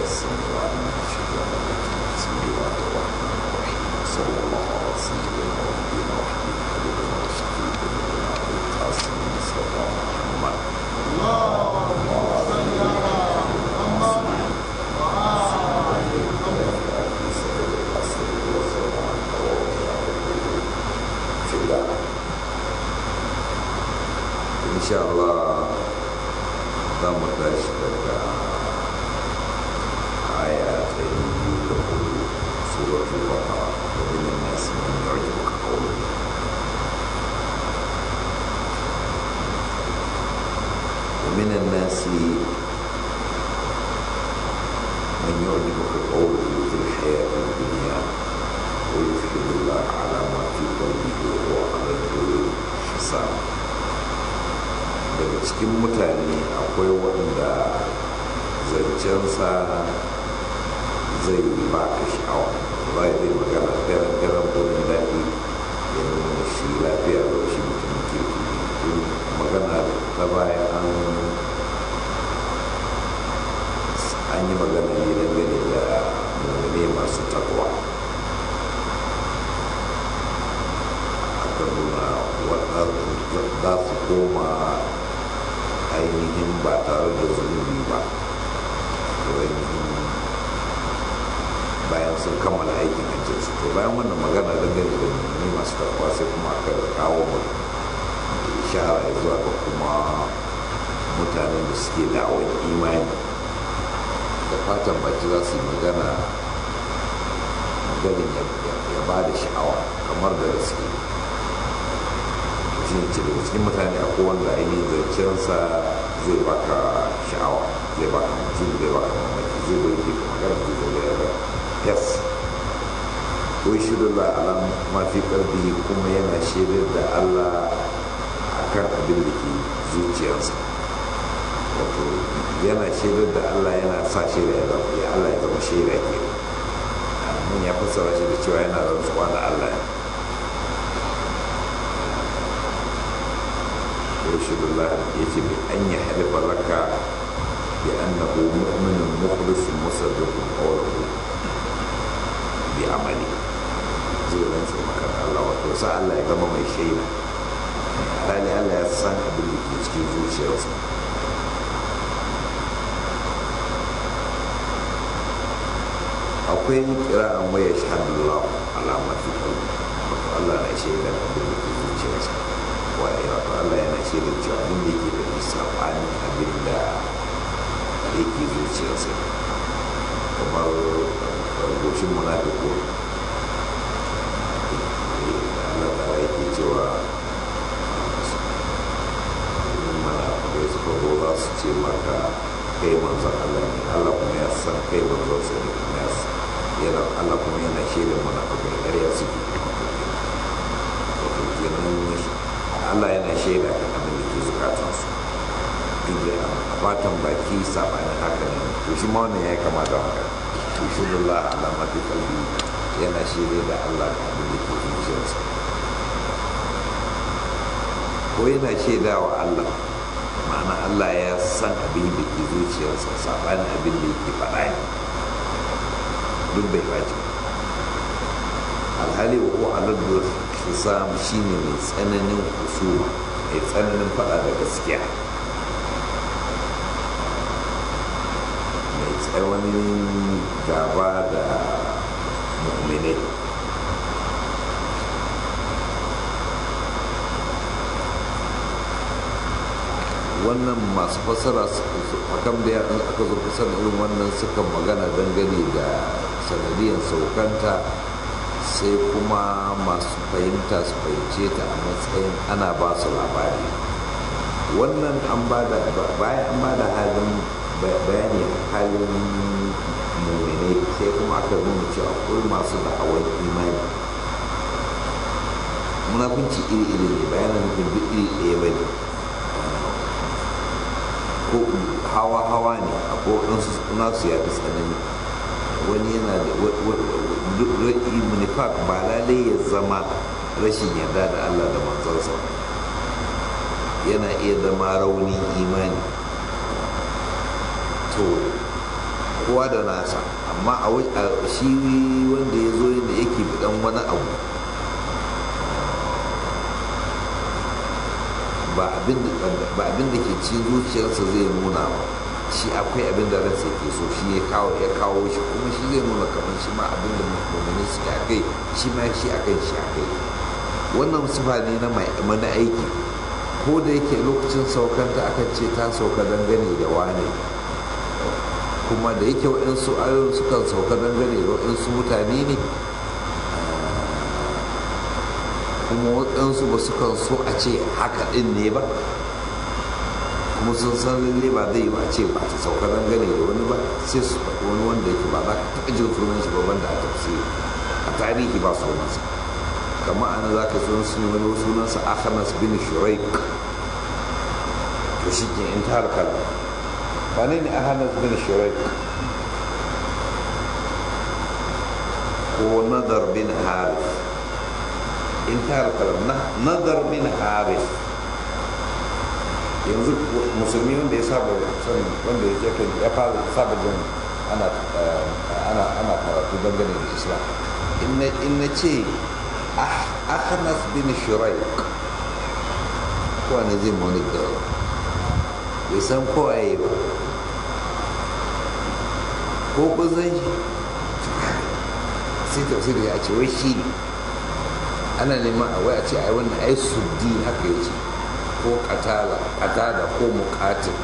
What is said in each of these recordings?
السميع العليم من الشيطان الرجيم بسم الله الرحمن الرحيم صلى الله على سيدنا ونبينا وحبيب قلوبنا وشفيع قلوبنا ابو القاسم مصطفى محمد في الله إن شاء الله دام داش daga aya ta yi da hudu suratul baqara wa min an-nas man yu'jibuka qawluhu ومن الناس من يعجبك قوله في الحياة الدنيا ويشهد الله على ما في قلبه وهو على الحساب daga cikin mutane akwai wanda zancensa zai ba ka sha'awa ba zai magana garan garan gudun daɗi ya nuna shi lafiya da shi mutum kirki magana ta baya an an yi magana ne dangane da mummune masu takwa aka nuna za su koma ainihin ba tare da zunubi ba ainihin bayan sun kammala aikin hajjinsu to bayan wannan magana dangane da mummune masu takwa sai kuma aka kawo mutum ishara zuwa ga kuma mutanen da suke da'awar imani da fatan baki za su yi magana maganin ya ba da sha'awa kamar da gaske shi ce daga cikin mutane a kowanne ainihin zancensa zai baka sha'awa zai baka mutum zai baka mamaki zai bai ke magana zai zai ya ga yes wai shirin da alam mafi karfi kuma yana shaidar da allah kan abin da ke zuciyarsa wato yana shaidar da allah yana sa shaida ya zama ya allah ya zama shaida ke mun ya fassara shi da cewa yana rantsuwa da allah ya shaidullah ya ce bi an yi halifa laka bi annahu mu'minun mukhlisun musaddiqun qawluhu bi amali zai rantsa maka da allah wato sa allah ya zama mai shaida hali Allah ya san abin da ke cikin zuciyarsa akwai kira'an waya shahadullah alamar fi kalbi wato Allah na shaida abin da ke zuciyarsa waye wato Allah yana shaida cewa abin da yake da sabanin abin da yake zuciyarsa kamar goshin munafiko Allah ta yake cewa da suka zo za su ce maka kai manzon Allah ne Allah kuma ya san kai manzon sa ne kuma ya yana Allah kuma yana shaidar mana a kai ƙarya suke wato kenan Allah yana shaida kan abin da ke zukatan su duk da a fatan baki sabanin haka ne to shi ma wannan ya kama da haka to shi Allah alama fi kalbi yana shaida da Allah kan abin da ke zuciyarsa ko yana shaidawa Allah ma'ana Allah ya san abin da ke zuciyarsa saɓanin abin da yake faɗa ne duk bai faci alhali wa ko aladdu hisam shine mai tsananin husuma mai tsananin faɗa da gaskiya mai tsananin gaba da mu'minai wannan masu fasara hakan da aka zo kusa da irin wannan suka magana dangane da sanadiyar saukanta sai kuma masu fahimta su fahimce ta a matsayin ana ba su labari wannan an ba da bayan an ba da halin bayani halin mummune sai kuma aka nuna cewa akwai masu da'awar imani munafunci iri-iri ne bayanan nufin duk iri ɗaya ba ne ko hawa-hawa ne a koɗinsu nasu ya fi tsanani wani yana da nifak ba lalai ya zama rashin yarda da allah da manzansa yana iya zama raunin imani to kowa da nasa amma a shi wanda ya zo yadda yake bidan wani abu ba abin da ke cikin zuciyarsa zai nuna ba shi akwai abin da ransa ke so shi ya kawo ya kawo shi kuma shi zai nuna kamar shi ma abin da mummuni suke a kai shi ma shi a kai shi a kai wannan sifa ne na mana aiki ko da yake lokacin saukanta akan ce ta sauka dangane da wane kuma da yake waɗansu ayoyin sukan sauka dangane da waɗansu mutane ne kuma waɗansu ba su kan so a ce haka ɗin ne ba kuma sun san lalle ba zai yi ba ce ba ta sauka dangane da wani ba sai su faɗi wani wanda yake ba za ka taɓa jin sunan shi ba banda a tafsiri a tarihi ba sunansa kamar ana za ka sun sun wani sunansa akhanas bin shuraik to shi ke in ta harkar ba ne ne akhanas bin shuraik ko nadar bin harith intar kalam nazar bin haris yanzu musulmi wanda ya saba son wanda ya jefa ya fara saba jin ana ana ana karatu dangane da islam in na ce ahnas bin shuraik kowane zai mani da bai san kowaye ba ko kun san shi sai tafsiri ya ce wai shi ne ana neman a wai a ce ai wannan ai suddi haka ya ce ko katala katada ko mukatil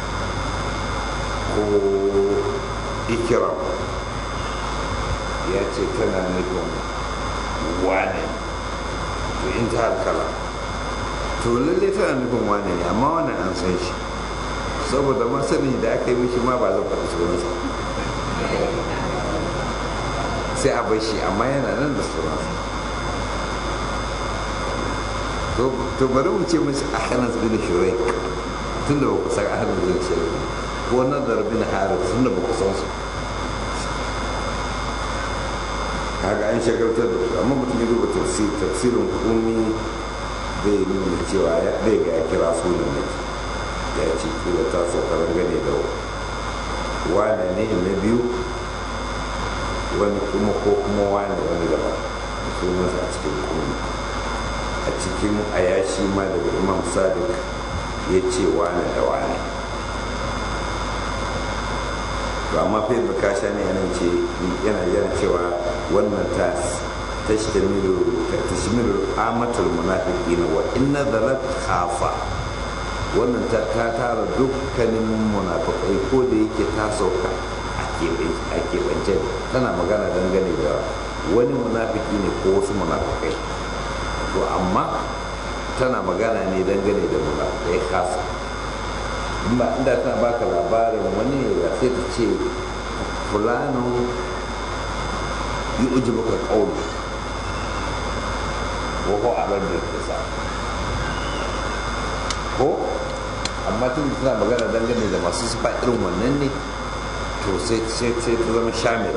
ko ikiram ya ce tana nufin wane to in ta halkala to lalle tana nufin wane ne amma wannan an san shi saboda masani da aka yi mishi ma ba zan faɗi sunansa sai a bai shi amma yana nan da sunansa to bari mu ce mashi ahanas bin shurai tun da ba ku san ahanas bin shurai ko nadar bin haris tun da ba ku san su kaga an shagaltar da su amma mutum ya duba tafsirin kumi zai nuna cewa ya ɗaya ga ya kira sunan ne ya ce kila ta saukarar gane da wane ne na biyu wani kuma ko kuma wane wani daban sunansa a cikin kumi a cikin ayashi ma daga imam sadiq ya ce wane da wane to amma fa da kasha ne yana ce yana yana cewa wannan ta tashtamilu tashmilu amatul munafiqin wa inna dhalat khafa wannan ta tara dukkanin munafiqai ko da yake ta sauka a keɓance tana magana dangane da wani munafiki ne ko wasu munafikai to amma tana magana ne dangane da munafikai kasa in ba inda tana baka labarin wani da sai ta ce fulano yi uji maka ƙauni ko ko a da kisa ko amma tun da tana magana dangane da masu sufa irin wannan ne to sai ta zama shamila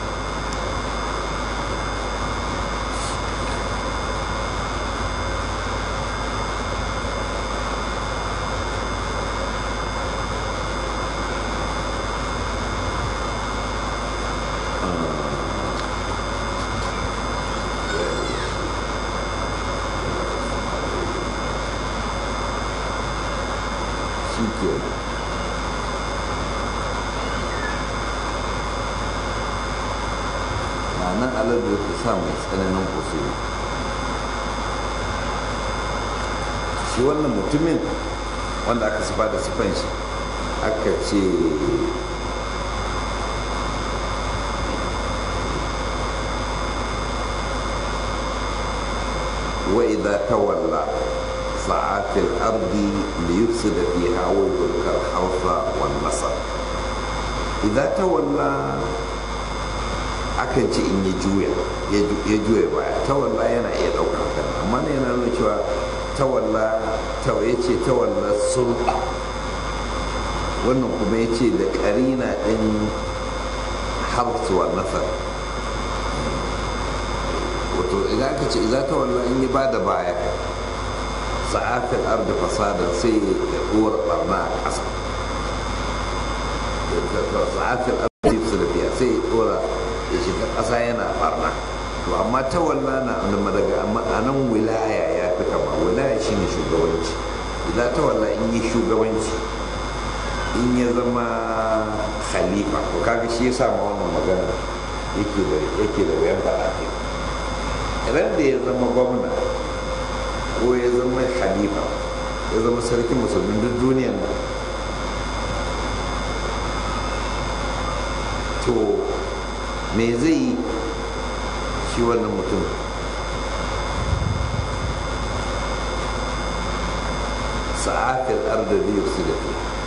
nan alar da ta sa mai tsananin kusuri shi wannan mutumin wanda aka sifa da sifan shi aka ce wa idza tawalla sa'a fil ardi liyufsida fiha wa yulkal hawfa wan nasab idza tawalla akan ce in ya juya ya juya baya tawalla yana iya ɗaukar kan amma ne yana nuna cewa tawalla ya ce tawalla sulɓa wannan kuma ya ce da ƙarina ɗin harsuwa nasar wato idan aka ce idan tawalla in yi ba da baya sa'afin arda fasada sai ya ɗora ɓarna a ƙasa sa'afin arda ƙasa yana barna to amma tawalla na daga ma'anan wilaya ya fi kama wilaya shine shugabanci idan tawalla in yi shugabanci in ya zama khalifa to kaga shi ya sama wannan magana yake da yake da wayan faɗa idan da ya zama gwamna ko ya zama khalifa ya zama sarkin musulmin duk duniyan nan to me zai yi shi wannan mutum sa'afil arda da yusu da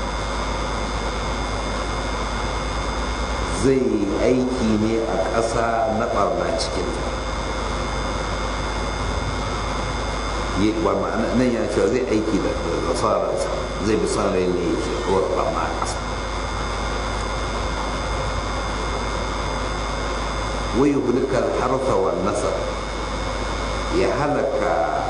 zai aiki ne a ƙasa na ɓarna cikinta nan ya cewa zai aiki da nasararsa zai bi sa rai ne ke kawar ɓarna a ƙasa wai hulikar harfa wa nasar ya halaka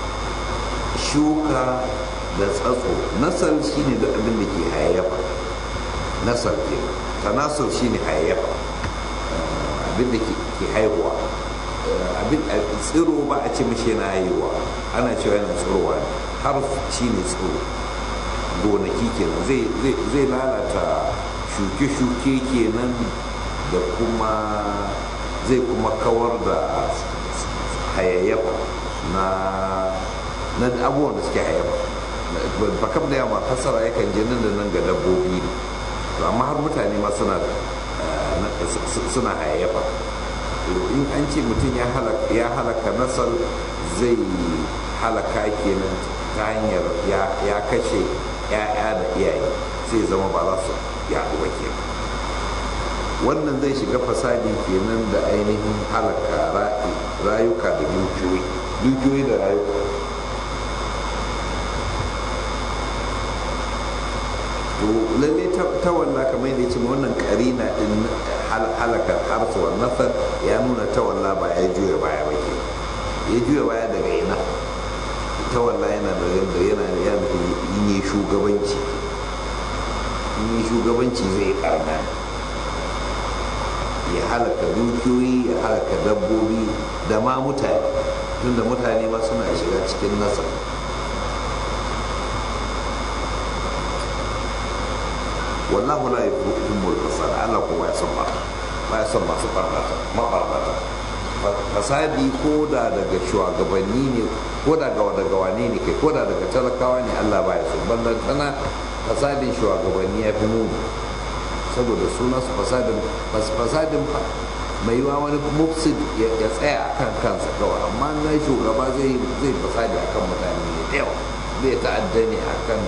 shuka da tsatso nasar shine duk abin da ke hayayyafa nasar ke tanasar shine hayayyafa abin da ke haihuwa abin tsiro ba a ce mashi yana haihuwa ana cewa yana tsirowa ne har shine tsiro gonaki kenan zai lalata shuke-shuke kenan da kuma zai kuma kawar da hayayyafa na na abubuwan da suke hayayyafa bakam da yawa fasara yakan je nan da nan ga dabbobi ne to amma har mutane ma suna suna hayayyafa in an ce mutum ya halaka nasar zai halaka kenan ta hanyar ya kashe 'ya'ya da iyaye sai zama ba za su yaɗu ba kenan wannan zai shiga fasadi kenan da ainihin halaka rayuka da dukiyoyi dukiyoyi da rayuka to lalle ta walla kamar yadda ce wannan karina din halakar harsuwar nasar ya nuna ta walla ba ya juya baya ba ke ya juya baya daga ina ta walla yana da yana yana yin yi shugabanci yin shugabanci zai karna ya halaka dukiyoyi ya halaka dabbobi da ma mutane tunda mutane ma suna shiga cikin nasa wallahu la yuhibbul fasad Allah kuma ya san barna ba ya san masu barnata mabarnata fasadi ko da daga shugabanni ne ko da ga daga wane ne kai ko da daga talakawa ne Allah ba ya so ballan tana fasadin shugabanni ya fi muni saboda suna su fasadin fasadin mai yiwa wani mufsid ya tsaya a kan kansa kawai amma na shugaba zai zai fasadi a kan mutane ne da yawa zai ta'adda ne a kan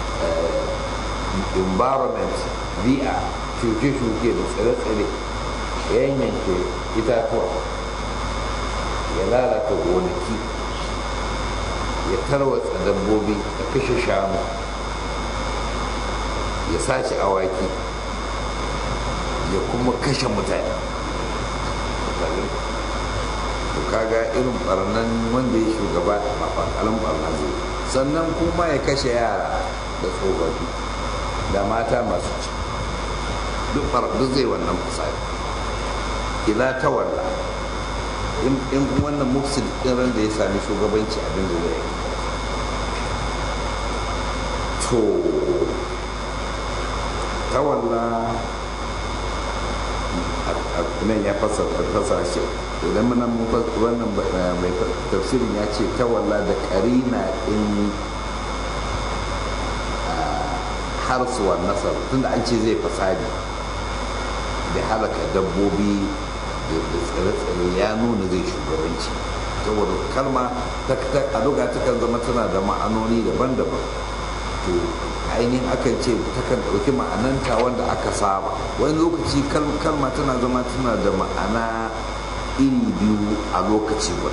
environment bi'a shuke-shuke da tsire-tsire yanyanke itatuwa ya lalata gonaki ya tarwatsa dabbobi da kashe shanu ya sace awaki ya kuma kashe mutane to kaga irin barnan wanda ya shugaba ba fakalin barna zai sannan kuma ya kashe yara da tsofaffi da mata masu ci duk duk zai wannan fasari ila ta walla in wannan mufsid din ran da ya sami shugabanci abin da zai to ta walla nan ya fasa shi idan muna wannan mai tafsirin ya ce ta walla da karina in harsuwar nasar tunda an ce zai fasadi da halaka dabbobi da tsire-tsire ya nuna zai shugabanci saboda kalma a duga takan zama tana da ma'anoni daban-daban to ainihin akan ce takan ɗauki ma'ananta wanda aka saba wani lokaci kalma tana zama tana da ma'ana iri biyu a lokaci guda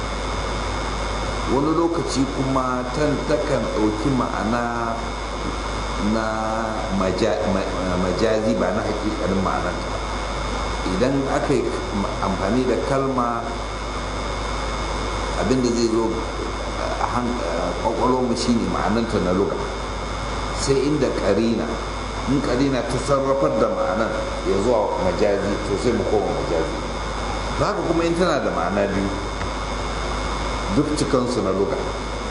wani lokaci kuma takan ɗauki ma'ana na majazi ba na hakikanin ma'ananta idan aka yi amfani da kalma abinda zai zo a kwakwalwarmu shine ma'ananta na luga sai inda karina in karina ta sarrafar da ma'anan ya zuwa majazi to sai mu koma majazi haka kuma in tana da ma'ana biyu duk cikansu na luga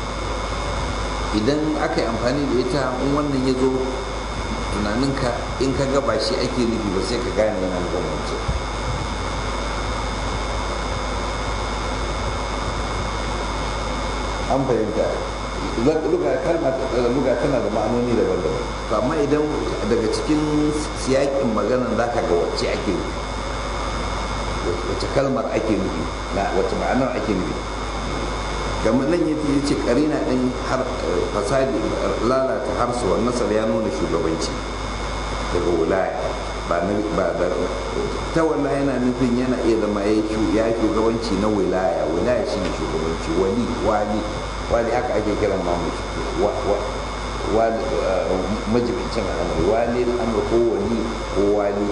idan aka yi amfani da ita in wannan ya zo tunaninka in ka gaba shi ake nufi ba sai ka gane yana da wancan an fahimta luga kalma luga tana da ma'anoni daban-daban to amma idan daga cikin siyakin maganan za ka ga wacce ake nufi wacce kalmar ake nufi na wacce ma'anar ake nufi kamar nan yace yace karina din har fasadi lalata harsuwar nasar ya nuna shugabanci daga wilaya ba na ba da ta wala yana nufin yana iya zama ya ya shugabanci na wilaya wilaya shine shugabanci wali wali wali haka ake kiran ma wa wali majibincin al'amari wali al'amari ko wali ko wali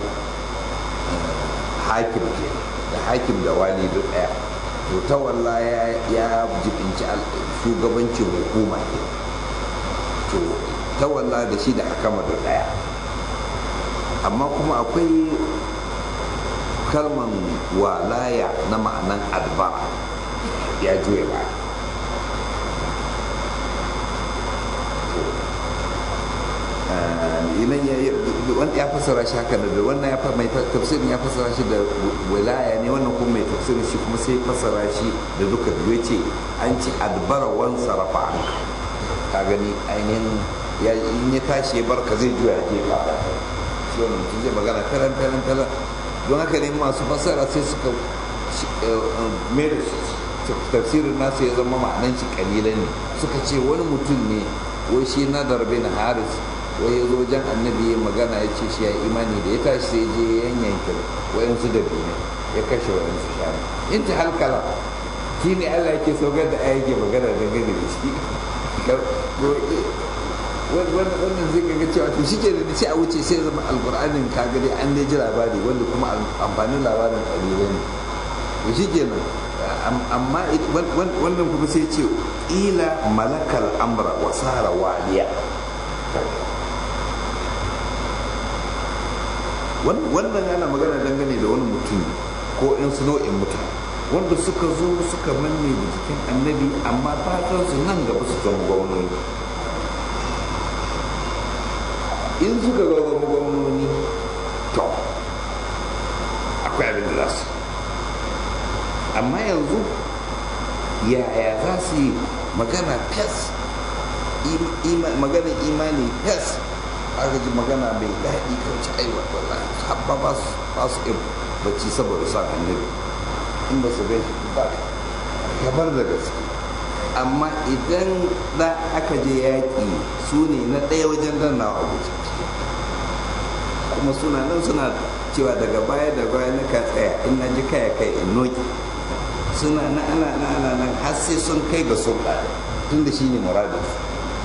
hakim ke da hakim da wali duk daya to ta walla ya jibinci shugabancin hukuma ke to ta walla da shi da hakama da daya amma kuma akwai kalman walaya na ma'anan adba ya juya ba idan ya wanda ya fassara shi haka da wannan ya mai tafsirin ya fassara shi da wilaya ne wannan kuma mai tafsirin shi kuma sai fassara shi da duka biyu ce an ci adbara wan sarafa an ka gani ainihin ya in ya tashi barka zai juya ke ba shi wannan mutum zai magana taran taran taran don haka ne masu fassara sai suka mai da tafsirin nasu ya zama ma'anan shi kalilan ne suka ce wani mutum ne wai shi nadar bin haris wai ya zo wajen annabi ya magana ya ce shi ya imani da ya tashi sai je yanyanke wayansu da biyu ya kashe wayansu shanu in ta halkala shi ne allah yake saukar da ayyake magana da gani da shi wannan zai kaga cewa to shi ke da sai a wuce sai zama alkur'anin kaga dai an dai ji labari wanda kuma amfanin labarin ƙalilan ne to shi kenan amma wannan kuma sai ce ila malakal amra wa sara waliya wannan ana magana dangane da wani mutum ko in su nau'in mutane wanda suka zo suka manne da jikin annabi amma fatan su nan gaba su zama gwamnoni in suka ga zama gwamnoni to akwai abin da za su amma yanzu yaya za su yi magana fes magana imani fes aka ji magana mai daɗi kan ci aiwa wallahi habba ba su ba su iya bacci saboda sa annabi in ba su gai shi ba kamar da gaske amma idan da aka je yaƙi su ne na ɗaya wajen dannawa a guje kuma suna nan suna cewa daga baya da baya na ka tsaya in na ji kaya kai in noki suna na ana na ana nan har sai sun kai ga sun tun da shi ne muradinsu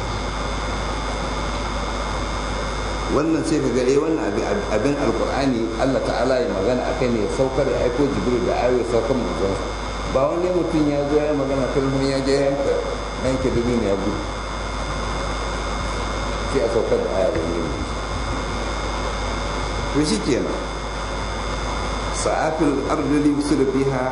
wannan sai ka ga eh wannan abin alkur'ani Allah ta'ala ya magana a kai ne saukar ya aiko jibril da ayoyi saukar manzon ba wani mutum ya zo ya magana kalmomi ya je yanka yanke dubi ne ya gudu sai a saukar da aya wani ne to shi kenan sa'afil ardali da fiha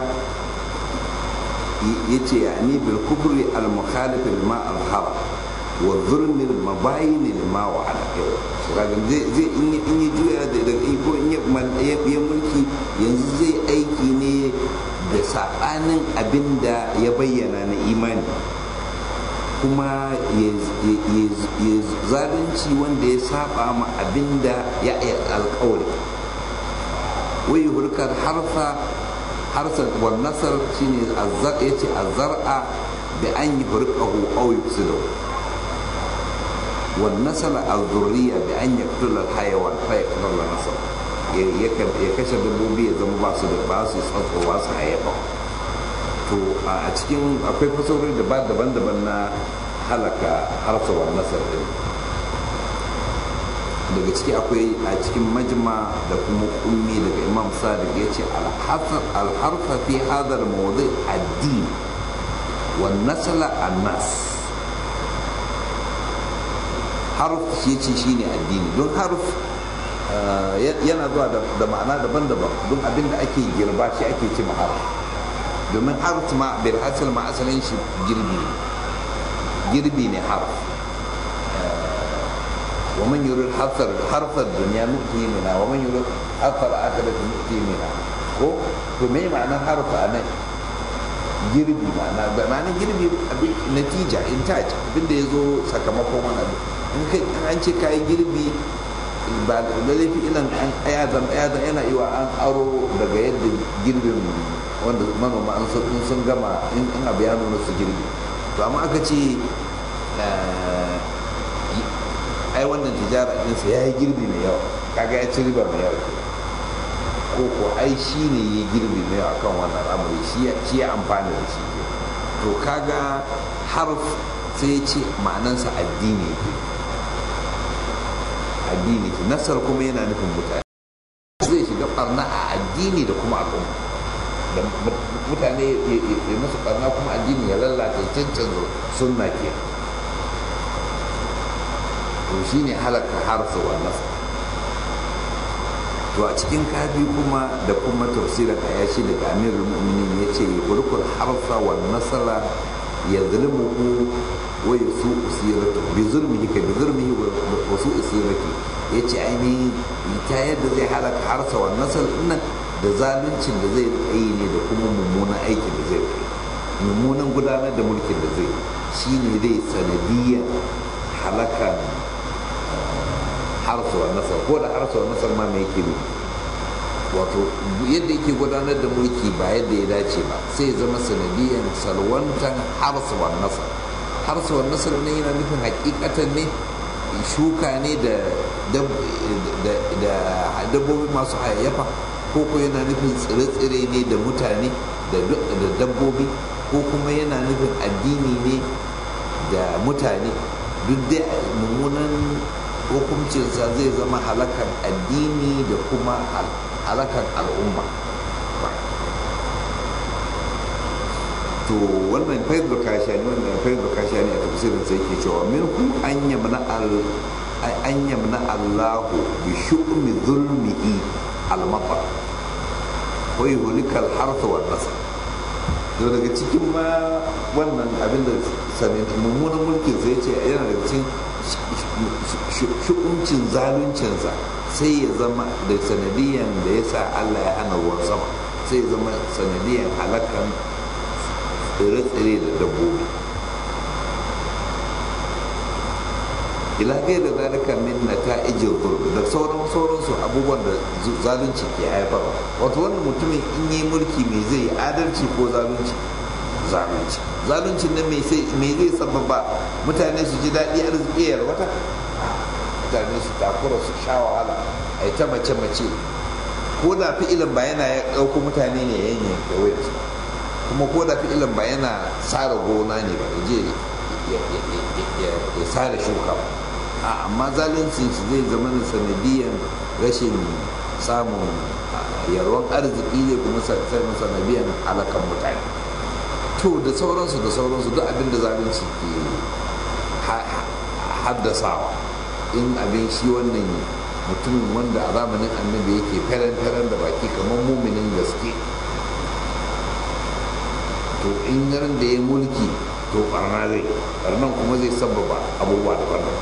yace ya ni bil kubri al mukhalif lima al haram wa zulmi al mabayin lima wa ala kaga zai zai in yi juya da da ko in ya mulki yanzu zai aiki ne da sabanin abinda ya bayyana na imani kuma ya zalunci wanda ya saba ma abinda ya yi alkawari wai hurkar harfa harsan wal nasar shine azzar yace azzar'a bi an yi hurqahu aw yufsidahu wal nasal al-dhurriya bi an yaqtula al-hayawan fa yaqtula al-nasl ya kashe dabbobi ya zama ba su da ba su tsatso ba su hayyafa to a cikin akwai fasarori daban-daban na halaka harsa wal nasar din daga ciki akwai a cikin majma da kuma ummi daga imam sadiq ya ce alharfa fi hadar mawadi addini wa nasala annas harf shi ce shine addini don harf yana zuwa da ma'ana daban-daban don abin da ake girba shi ake ci har domin har ma bil hasil ma asalin shi girbi girbi ne har wa man yurid harfar harfar duniya nu'ti mina wa man yurid harfar akhirati nu'ti mina ko to me ma'anar harfa nan girbi ma'ana ma'anar girbi abin natija intaj abin da yazo sakamakon wannan in kai an ce kai girbi ba da laifi ilan an ayazan ayazan yana iwa an aro daga yadda girbin wanda manoma an sun gama in abu ya nuna su girbi to amma aka ce ai wannan tijara ɗinsa ya yi girbi mai yawa kaga ya ci riba mai yawa ko ko ai shi ne ya girbi mai yawa kan wannan amuri shi ya amfani da shi to kaga harf sai ya ce ma'anansa addini ke addini ke nasar kuma yana nufin mutane zai shiga barna a addini da kuma al'umma da mutane ya musu barna kuma addini ya lalata ya cancanza sunna ke to shi ne halaka harsa wa nasa to a cikin kafi kuma da kuma tafsirin ayashi daga amirul mu'minin ya ce burkul harsa wa nasara ya zulmuhu wa yasu usiratu bi zulmihi ka bi zulmihi wa su usirati ya ce ainihin ta yadda zai halaka harsa wa nasar nan da zaluncin da zai yi ne da kuma mummunan aikin da zai yi mummunan gudanar da mulkin da zai shi ne zai sanadiyar halakan harsuwar nasar ko da harsuwar nasar ma mai yake wato yadda yake gudanar da mulki ba yadda ya dace ba sai zama sanadiyar salwantan harsuwar nasar harsuwar nasar ne yana nufin hakikatan ne shuka ne da dabbobi masu hayayyafa ko ko yana nufin tsire-tsire ne da mutane da dabbobi ko kuma yana nufin addini ne da mutane duk da mummunan hukuncinsa zai zama halakar addini da kuma halakar al'umma to wannan faiz bakashani wannan faiz bakashani a tafsirin sai ke cewa min hu an yamna al an yamna Allahu bi shu'mi zulmihi al-matar wa yuhlikal harth wa nasl to daga cikin ma wannan abin da sami mummunan mulkin sai ce yana daga cikin shu'umcin zaluncinsa sai ya zama da sanadiyan da ya sa Allah ya hana ruwan sama sai ya zama sanadiyan halakan tsire-tsire da dabbobi ila gai da zalika min na ta ijin zulmi da sauran sauransu abubuwan da zalunci ke haifarwa wato wannan mutumin in yi mulki mai zai yi adalci ko zalunci zalunci zaluncin nan mai zai sababa mutane su ji daɗi arziki ya wata mutane su takura su sha wahala a yi ta mace-mace ko da fi'ilin ba yana ya ɗauko mutane ne ya yanke wayarsu kuma ko da fi'ilin ba yana tsara gona ne ba ya je ya tsara shuka ba a amma zaluncin shi zai zama da sanadiyan rashin samun yarwan arziki zai kuma sanadiyan halakan mutane to da sauransu da sauransu duk abin da zalunci ke haddasawa in abin shi wannan mutumin wanda a zamanin annabi yake feren-feren da baki kamar muminin gaske to in ran da ya mulki to barna zai barnan kuma zai sababa abubuwa daban-daban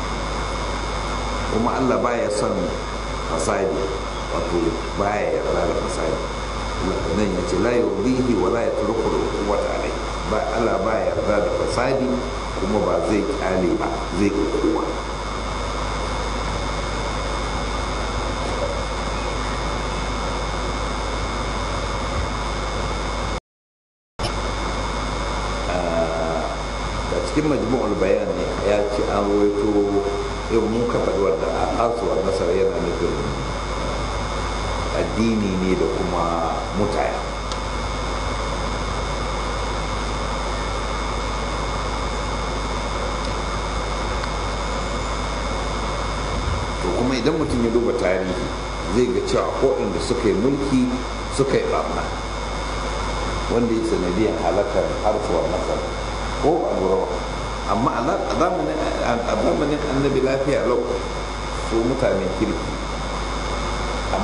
kuma allah baya son fasadi wato baya yarda da fasadi nan ya ce la yurdihi wa la yatruku al-quwwata alai ba Allah ba yarda da fasadi kuma ba zai kyale ba zai kowa da cikin majmu'ul bayan ne ya ce an rawaito yau mun kafa wanda a hasuwar nasara yana nufin addini ne da kuma mutane to kuma idan mutum ya duba tarihi zai ga cewa waɗanda suka yi mulki suka yi ɓarna wanda ya sanadiyar halakar harsuwar nasar ko a lura amma a zamanin annabi lafiya lau su mutanen kirki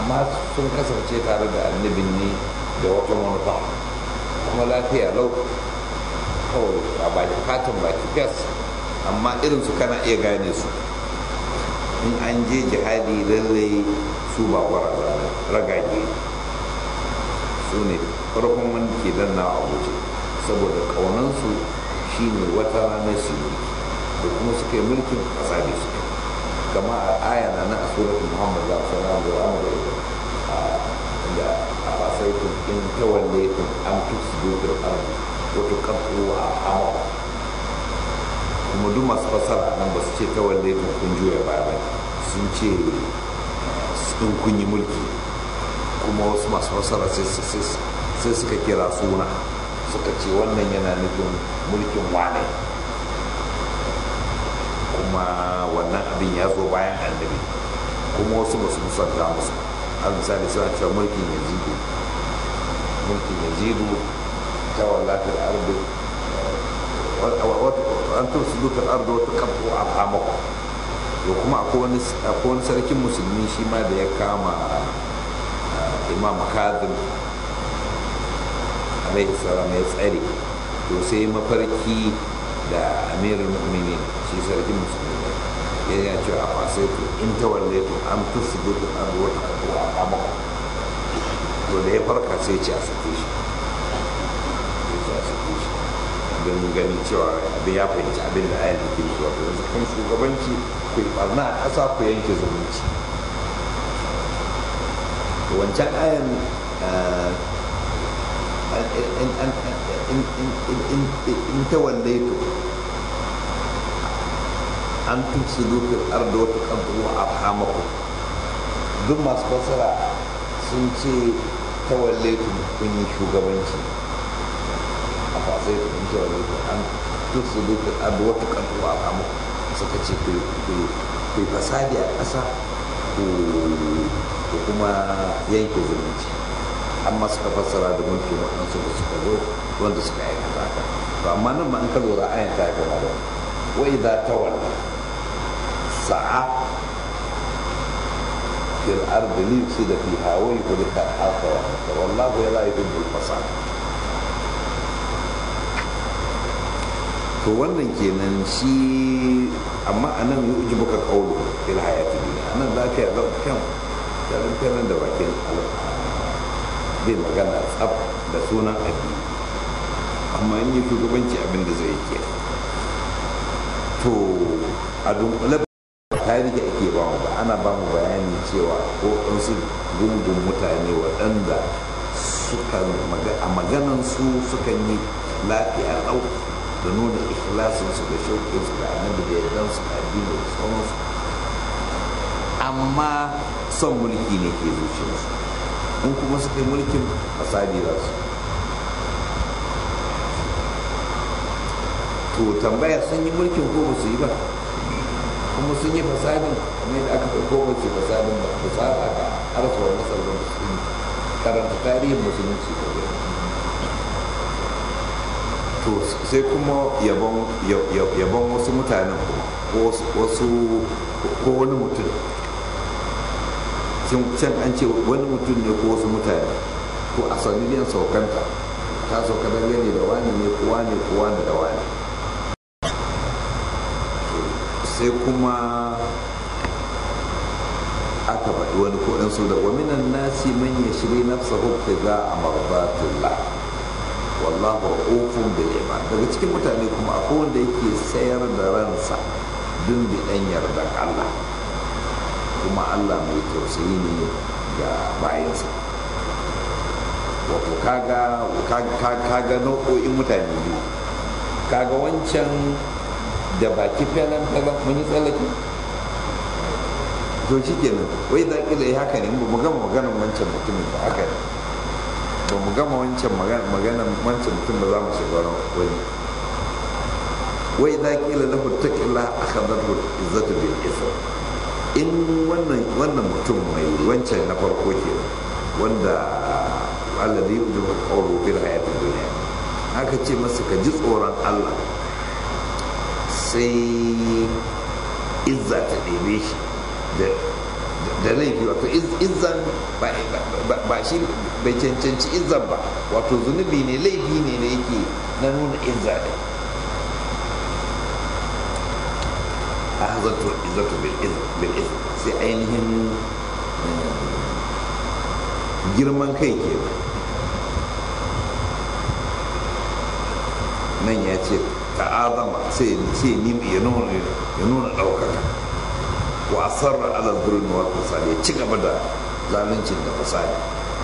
amma sun kasance tare da annabin ne da wata manufa kuma lafiya lau kawai a baki fatan baki fes amma irin su kana iya gane su in an je jihadi lallai su ba gwaraza ragage su ne farkon wanda ke danna a guje saboda ƙaunansu shine wata ranar su yi da kuma suka yi mulkin ƙasa da suke kama a aya na na asuratul muhammad za su na da amur da a fasaitun in tawallaytum am tufsidu fil ardi wa tuqattu arhamakum kuma duk masu fasara nan ba su ce tawallaytum kun juya baya ba sun ce in kun yi mulki kuma wasu masu fasara sai suka kira suna suka ce wannan yana nufin mulkin wane kuma wannan abin ya zo bayan annabi kuma wasu ba su musanta musu a misali suna cewa mulkin yazidu mulkin yazidu ta wallatar ardu an tursu dukkan ardu wata kafu a hamako to kuma akwai wani sarkin musulmi shi ma da ya kama imam kazim alaihi salam ya tsare to sai mafarki da amirul mu'minin shi sarkin musulmi ya yi cewa a fasai to in ta walle to an tusu dukkan an wata kato a kama to da ya farka sai ce a sake shi ya ce a sake shi don ganin cewa abin ya fahimci abin da ayan da ke zuwa to yanzu kan shugabanci ku yi barna a ƙasa ku yanke zumunci wancan ayan in ta wallaito an tutsu dukkan arda wata kantuwa a hamaku duk masu fasara sun ce ta wallaito kun yi shugabanci a fasai da kun ta wallaito an tutsu dukkan arda wata kantuwa a hamaku suka ce ku yi fasadi a ƙasa ko kuma yanke zumunci amma suka fassara da mulkin waɗansu da suka zo wanda suka aikata haka to amma nan ma an ka lura ayan ta gama da wa idza tawalla sa'a fil ardi li yufsida fiha wa yuhlika al-harsa wa nasra wallahu la yuhibbu al-fasad to wannan kenan shi amma anan yi uji baka kaulu fil hayati dunya anan za ka yi kan karan da bakin zai magana tsab da sunan addini amma in yi shugabanci abin da zai ke to a dunkule tarihi ake ba mu ba ana ba mu bayani cewa ko su gungun mutane waɗanda suka a maganan su suka yi lafiya lau da nuna ikhlasinsu da shauƙinsu da annabi da yardansu da addini da sauransu amma son mulki ne ke zuciyarsu in kuma suka yi mulkin fasadi za su to tambaya sun yi mulkin ko ba su yi ba kuma sun yi fasadin kamar yadda aka ko ba su fasadin ba ba sa aka harsa wa masar da su yi karanta tarihin musulunci ko to sai kuma yabon wasu mutanen ko wasu ko wani mutum can an ce wani mutum ne ko wasu mutane ko a sanadiyan saukanta ta sauka dangane da wani ne ko wani ko wani da wani sai kuma aka faɗi wani kuɗin su da waminan nasi man ya shiri nafsa hukka za a marbatullah wallahu ra'ufun bil ibad daga cikin mutane kuma akwai wanda yake sayar da ransa dun bi dan yardan Allah kuma Allah mai tausayi ne ga bayansa wato kaga kaga nau'o'in mutane biyu kaga wancan da baki felan felan mun yi tsallake to shi kenan wai za ƙila ya haka ne ba mu gama maganan wancan mutumin ba haka ne ba mu gama wancan maganan wancan mutum ba za mu shiga wani wai za ƙila na hutaƙila a kan zarfi izzatu bil isra in wannan wannan mutum mai wancan na farko ke wanda alladhi yujibu qawlu fil hayati dunya haka ce masa ka ji tsoron Allah sai izza ta ɗebe shi da laifi wato izzan ba shi bai cancanci izzan ba wato zunubi ne laifi ne da yake na nuna izza ne a hazartu izzatu bil izz sai ainihin girman kai ke nan ya ce ta'azama sai ya nuna ɗaukaka wa asarra ala zulmi wal fasadi ya ci gaba da zaluncin da fasadi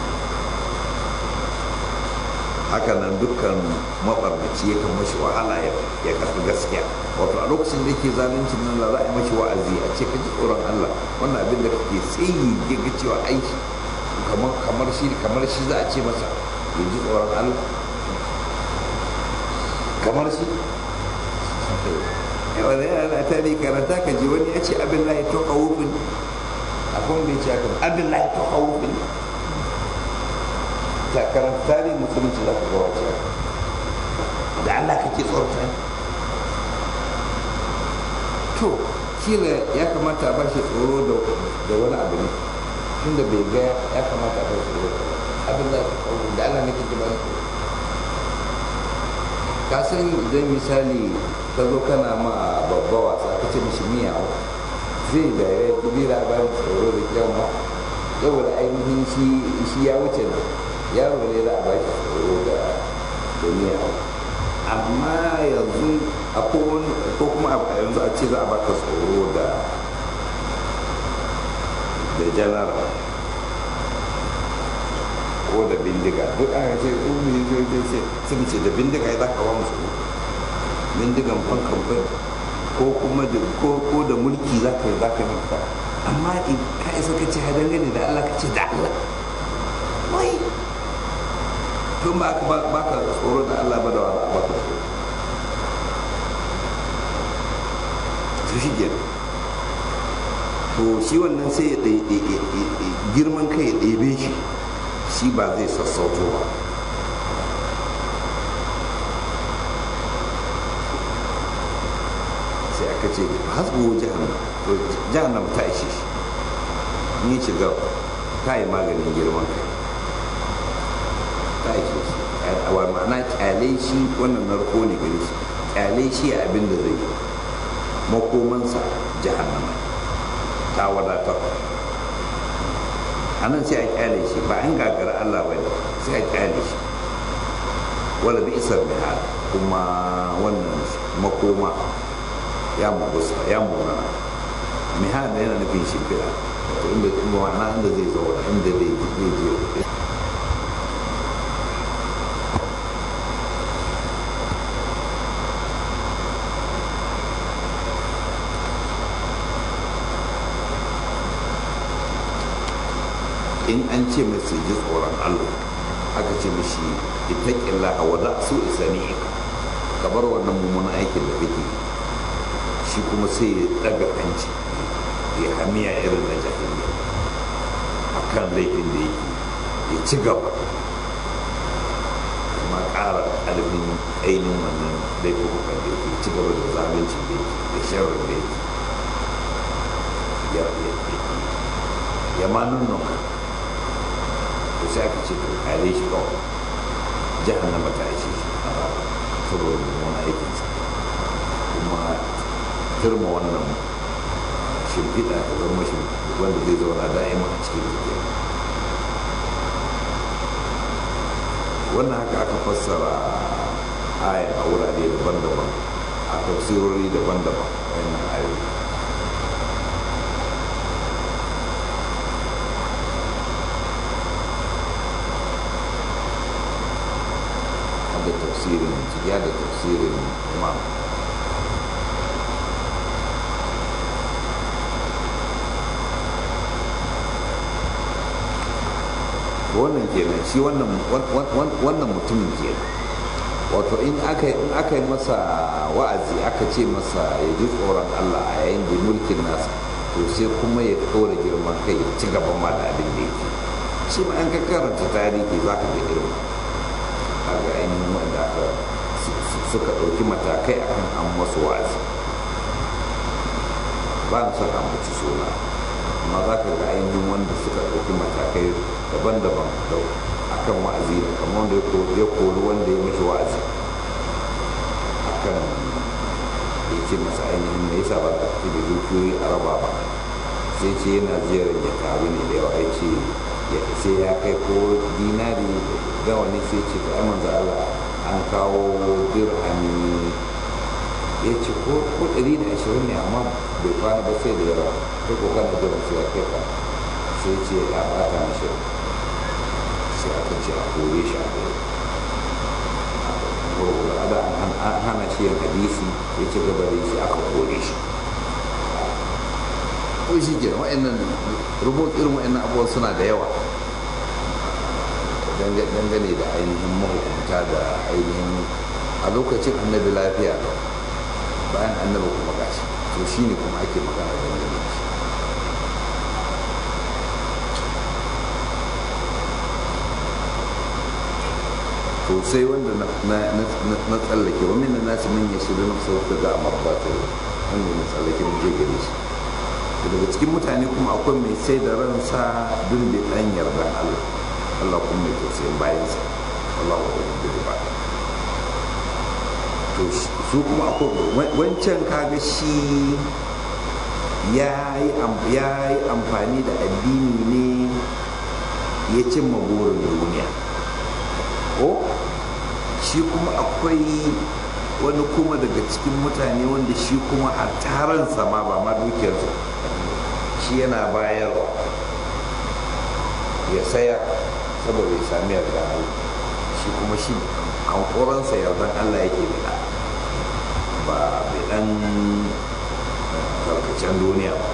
haka nan dukkan mabarnaci ya kan mashi wahala ya karfi gaskiya wato a lokacin da yake zaluncin nan da za a yi mashi wa'azi a ce ka ji tsoron Allah wannan abin da kake tsayi ya ga cewa aiki kamar shi kamar shi za a ce masa ya ji tsoron Allah kamar shi wani yana ta ne karanta ka ji wani ya ce abin lahi to kawufin akwai wanda ya ce haka abin lahi to kawufin ta karanta tarihin musulunci za ka ga wace da Allah kake tsorata to kila ya kamata a bashi tsoro da wani abu ne tunda bai ga ya kamata a bashi tsoro abin lahi to kawufin da Allah ne kake ba ka san idan misali ka zo kana ma babba wasa ka ce mishi miyawa zai da ya dubi labarin tsoro da kyan ma saboda ainihin shi ya wuce nan yaro ne za a ba shi tsoro da miyawa amma yanzu ko kuma a yanzu a ce za a baka tsoro da da janara ko da bindiga duk aka ce umi zai ce sun ce da bindiga ya za ka ba musu bindigan fankan bai ko kuma da ko da mulki za ka yi za ka yi amma ka isa ka ce ha dangane da Allah ka ce da Allah wai tun ba ka ba ka tsoro da Allah ba da wani ba ka tsoro to shi ke to shi wannan sai ya girman kai ya ɗebe shi shi ba zai sassauto ba sai aka ce hasbu jahannam ta ishe shi ni shiga ta yi maganin girman kai ta ishe shi a ma'ana kyale shi wannan narko ne gare shi kyale shi a abin da zai yi makomansa jahannama ta wadatar a nan sai a kyale shi ba an gagara Allah ba sai a kyale shi wala bi isar bihar kuma wannan makoma ya mugusa ya muna mihar da yana nufin shimfiɗa wato inda inda wana inda zai zauna inda zai je in an ce masu ji tsoron allah aka ce mashi itaƙilla a wada su isani ka bar wannan mummunan aikin da kake shi kuma sai ya daga hanci ya hamiya irin na jahiliya a kan laifin da yake ya ci gaba kuma ƙara ƙarfin ainihin wannan laifukan da yake ci gaba da zalunci da yake da sharar da yake ya ma nuna to sai aka ce to kare shi kawai jahannama ta ishe shi a saboda wani aikinsa kuma turma wannan shimfiɗa ta zama shi wanda zai zauna da'ima a cikin tafiya wannan haka aka fassara aya a wurare daban-daban a tafsirori daban-daban wannan ayoyi da tafsirin ya da tafsirin imam wannan kenan shi wannan mutumin kenan wato in aka yi masa wa'azi aka ce masa ya ji tsoron allah a yayin da mulkin nasa to sai kuma ya ɗora girman kai ya ci gaban ma da abin da yake shi ma an ka karanta tarihi za ka ga irin a ga ainihin wanda aka suka ɗauki matakai akan an masu wa'azi ba na son ambaci suna amma ma za ka ga ainihin wanda suka ɗauki matakai daban-daban a kan wa'azi ne kamar wanda ya kori wanda ya mashi wa'azi a kan ya ce masa ainihin me yasa ba za ka da dukiyoyi a raba ba sai ce yana ziyarar ya taru ne da yawa ya ce sai ya kai ko dinari ga wani sai ce ta manzo Allah an kawo dirhami ya ce ko ɗari da ashirin ne amma bai kwana ba sai da yawa kai ko kana da wasu ya kai ka sai ce ya bata mashi sai aka ce a kore shi a kai da an hana shi yin hadisi ya ci gaba da shi aka kore shi ko shi ke wa'annan rubut irin wa'annan abubuwan suna da yawa dangane da ainihin mahukunta da ainihin a lokacin annabi lafiya bayan annabi kuma gashi to shi ne kuma ake magana dangane da shi to sai wanda na tsallake wa min nasi min yashiru na sauka ga marbata wanda na tsallake mun je gare shi daga cikin mutane kuma akwai mai sai da ransa dun da dan yardan Allah Allah kuma mai tausayin bayansa Allah wa da ba to su kuma akwai wancan kaga shi ya yi amfani da addini ne ya cimma burin duniya ko shi kuma akwai wani kuma daga cikin mutane wanda shi kuma a taransa ma ba ma dukiyarsa shi yana bayarwa ya saya saboda ya sami yarda Allah shi kuma shi hankoransa yardan Allah yake bida ba bidan tarkacen duniya ba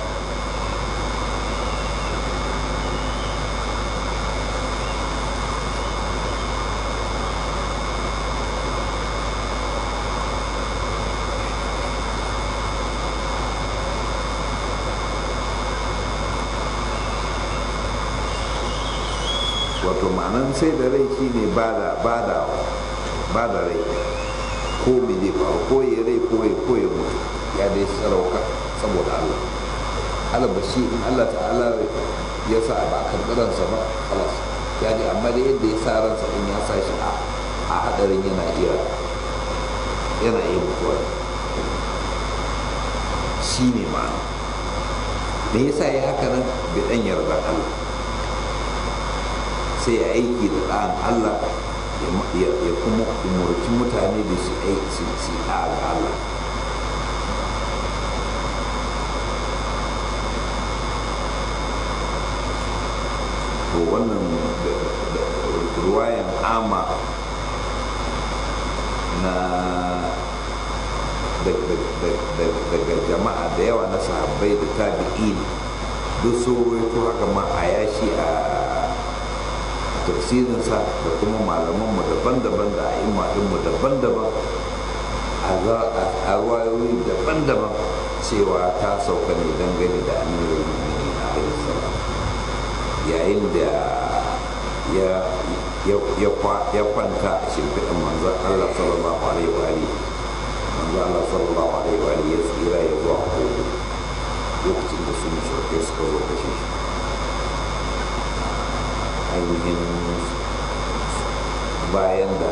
wato ma'anan sai da rai shine ba da rai ko me zai faru ko ya rai ko ya ko ya mutu ya dai sarauka saboda Allah Allah ba shi in Allah ta'ala ya sa ba karɓiransa ba kalas ya ji amma da yadda ya sa ransa in ya sa shi a hadarin yana iya yana iya mutuwa shi ne ma'ana me yasa ya haka nan bi dan yarda Allah sai ya aiki da ɗan Allah ya kuma umarci mutane da su aiki su ga Allah to wannan ruwayan ama na daga jama'a da yawa na sahabbai da tabi'in duk so to haka ma a yashi a tafsirinsa da kuma malamanmu daban-daban da a'imma daban-daban a ruwayoyi daban-daban cewa ta sauka ne dangane da amirin mummuni na alisalam yayin da ya kwanta a shimfiɗin manzan allah sallallahu alaihi wa manzan allah sallallahu alaihi wa ya tsira ya zuwa kogo lokacin da su mashirkai suka zo kashe shi ainihin bayan da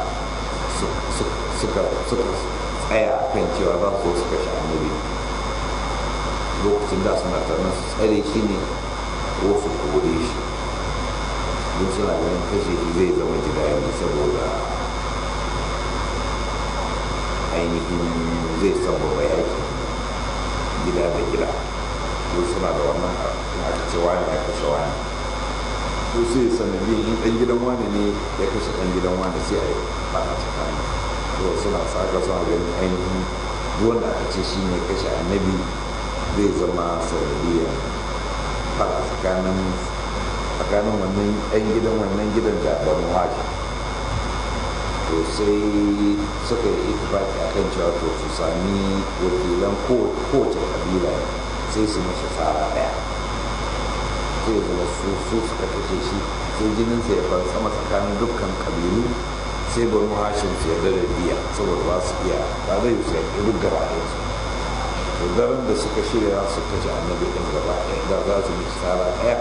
suka tsaya a kan cewa za su suka sha annabi lokacin da suna tarnar su tsare shi ne ko su kore shi don suna ganin kashe shi zai zama jidali saboda ainihin zai sababa yaki gida da gida don suna da wannan aka ce wani ya kashe wani ko sai sanadi in ɗan gidan wani ne ya kashe ɗan gidan wani sai a yi bana tsakanin to suna saka suna ganin ainihin wanda aka ce shi ne kashe annabi zai zama sanadiyar fara tsakanin tsakanin wannan ɗan gidan wannan gidan da banu hajji to sai suka yi itifaki a kan cewa to su sami wakilan kowace kabila sai su mashi tsara ɗaya sai zama su su suka kashe shi sai jininsa ya bar sama tsakanin dukkan kabilu sai banu hashim su yarda da biya saboda ba su iya ba zai su yarda duk gaba ɗaya su to daren da suka shirya suka ci annabi ɗin gaba ɗaya da za su mishi tsara ɗaya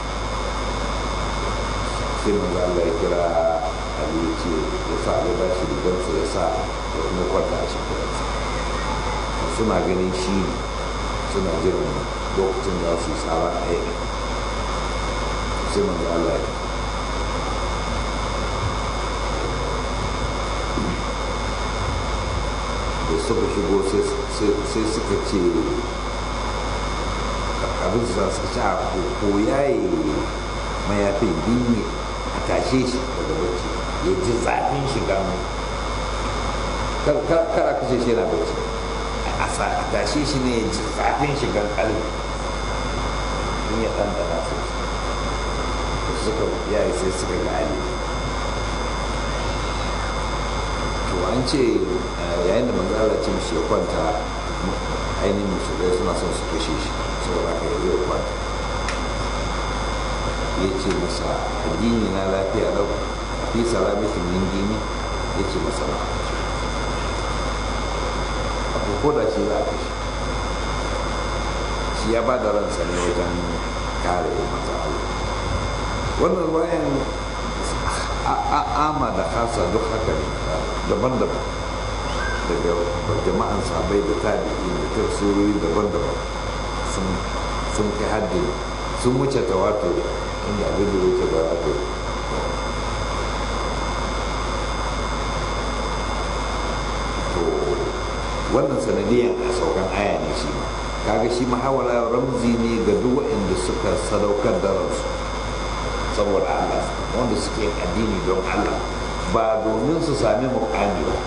sai manzo Allah ya kira Ali ya ce ya sa Ali ba shi rigarsa ya sa ya kuma kwanta a cikin suna ganin shi ne suna jiran lokacin da su yi tsara ɗaya sai manzo Allah ya da suka shigo sai suka ce abin su suka ce a ko yayi mayafin dinne a tashe shi daga bacci ya ji zafin shiga mu kar a kashe shi yana bacci a tashe shi ne ya ji zafin shigan kalbi in ya ɗanɗana sosai suka yayi sai suka ga ali to an ce yayin da manzala ce mishi ya kwanta ainihin musulai suna son su kashe shi saboda haka ya zai kwanta ya ce masa addini na lafiya lau fi salamatin min dini ya ce masa na abu ko da shi za a kashe shi ya ba da ransa ne wajen kare masa Allah wannan bayan ama da kasa duk haka ne daban-daban daga jama'an sabai da tabi'i da tafsirori daban-daban sun kai haddin sun wuce tawatur inda abin da wuce tawatur to wannan sanadiyan a saukan aya ne shi ma kaga shi mahawara ramzi ne ga duk waɗanda suka sadaukar da ransu saboda Allah wanda suke addini don Allah ba domin su sami mukami ba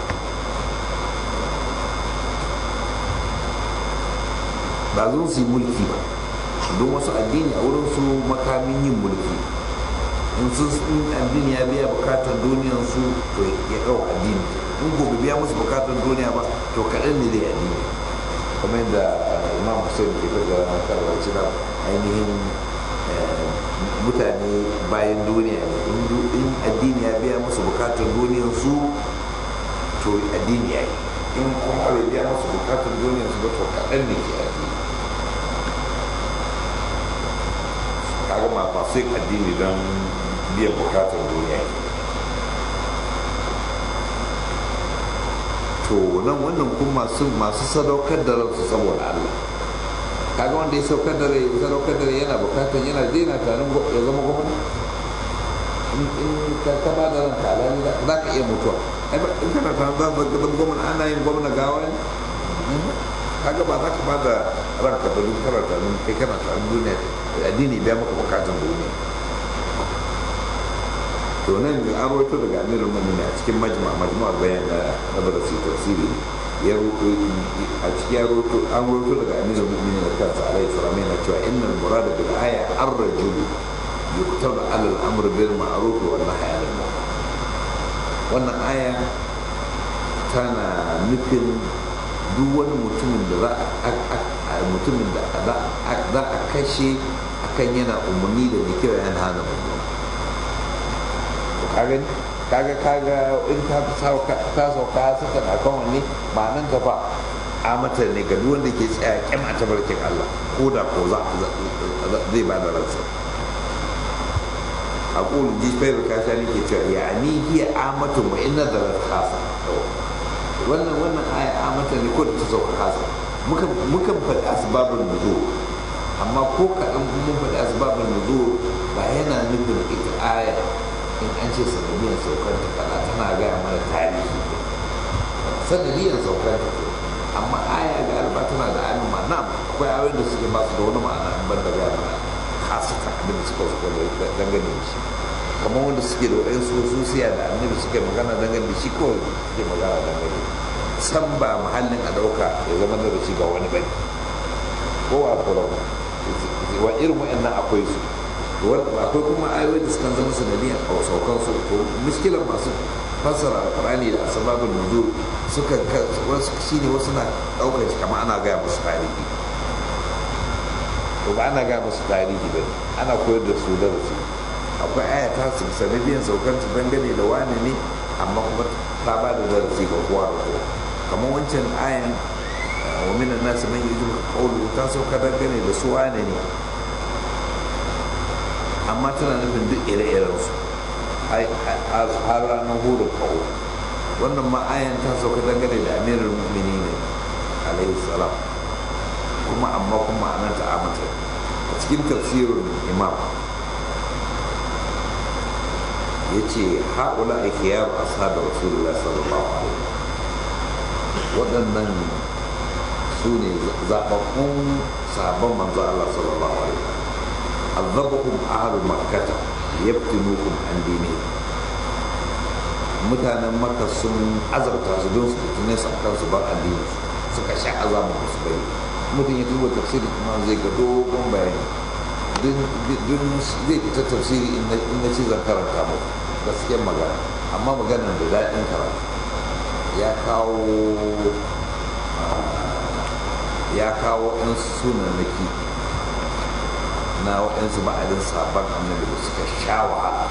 ba zan su yi mulki ba don wasu addini a wurin su makamin yin mulki in sun addini ya biya bukatar duniyar su to ya ɗau addini in gobe biya musu bukatar duniya ba to kaɗan ne zai addini kuma yadda imam hussein ke fada na karbar cira ainihin mutane bayan duniya ne in addini ya biya musu bukatar duniyar su to addini ya yi in kuma bai biya musu bukatar duniyar su ba to kaɗan ne ke addini kaga ma masu yin addini don biyan bukatar duniya to nan wannan kuma masu masu sadaukar da ransu saboda Allah kaga wanda ya saukar da rai sadaukar da rai yana bukatar yana daina tarin ya zama gwamna in ka ka ba da ranka alhali za ka iya mutuwa in kana tarin za ka zama gwamna ana yin gwamna gawa ne kaga ba za ka ba da ranka ba duk kana tarin kai kana tarin duniya addini biya maka bukatun duniya to nan an rawaito daga amirul mu'minin a cikin majma majma'ar bayan da nabarasi tafsiri ya a cikin ya rawaito an rawaito daga amirul mu'minin da kansa alaihi salam yana cewa innal murada bil aya ar-rajul yuktab ala al-amr bil ma'ruf wa nahy 'anil munkar wannan aya tana nufin duk wani mutumin da za a mutumin da za a kashe akan yana umarni da mai kira yana hana mummuna kaga kaga kaga in ta sauka ta sauka saka na kan wani ba nan ta ba a mata ne ga duk wanda ke tsaya kyan a tabarkin Allah ko da ko za zai ba da ransa a ƙulun jifai da kasha ne ke cewa ya ni hiya amatu wa inna da kasa wannan wannan aya amata ne ko da ta sauka kasa mukan faɗi asbabun nuzul amma ko kaɗan mun faɗi asbabun nuzul ba yana nufin ita aya in an ce sanadiyan saukar ta kaza tana gaya mana tarihi sanadiyan saukar ta amma aya ga alba tana da ainihin ma'ana akwai ayoyin da suke ba su da wani ma'ana in ban da gaya mana hasata abin da suka suka dangane da shi kamar wanda suke da wa'in su susiya da annabi suke magana dangane da shi kawai suke magana dangane san ba muhallin a ɗauka ya zama da shi ga wani bai ko a kura wa irin wa'annan akwai su akwai kuma ayoyi da suka zama sanadiyan a saukan su to miskilan masu fassara alqur'ani da asbabun nuzul suka wasu shine wasu na daukar shi kamar ana gaya musu tarihi to ba ana gaya musu tarihi ba ana koyar da su darasi akwai aya ta su sanadiyan saukan ta dangane da wani ne amma kuma ta ba da darasi ga kowa da kowa kamar wancan ayan wa minan nasu man yi zuwa kaulu ta sauka dangane da su wane ne amma tana nufin duk ire-irensu har ranar huru kawo wannan ma'ayan ta sauka dangane da amirin mu'mini ne alaihi salam kuma amma kuma anan ta amata a cikin tafsirin imam ya ce haƙula ake yaro a sada rasulullah sallallahu alaihi waɗannan su ne zaɓaɓɓun sabon manzo Allah sallallahu alaihi azabahum ahlu makkata yaftinukum an dini mutanen makka sun azabta su don su fitine su akan su bar addini suka sha azabu su bari mutum ya duba tafsiri kuma zai ga dogon bayani duk zai fita tafsiri in na ci zan karanta mu gaskiyar magana amma maganar da daɗin karatu ya kawo ya kawo ɗan sunanaki na waɗansu ba'adin sabon annabi da suka sha wahala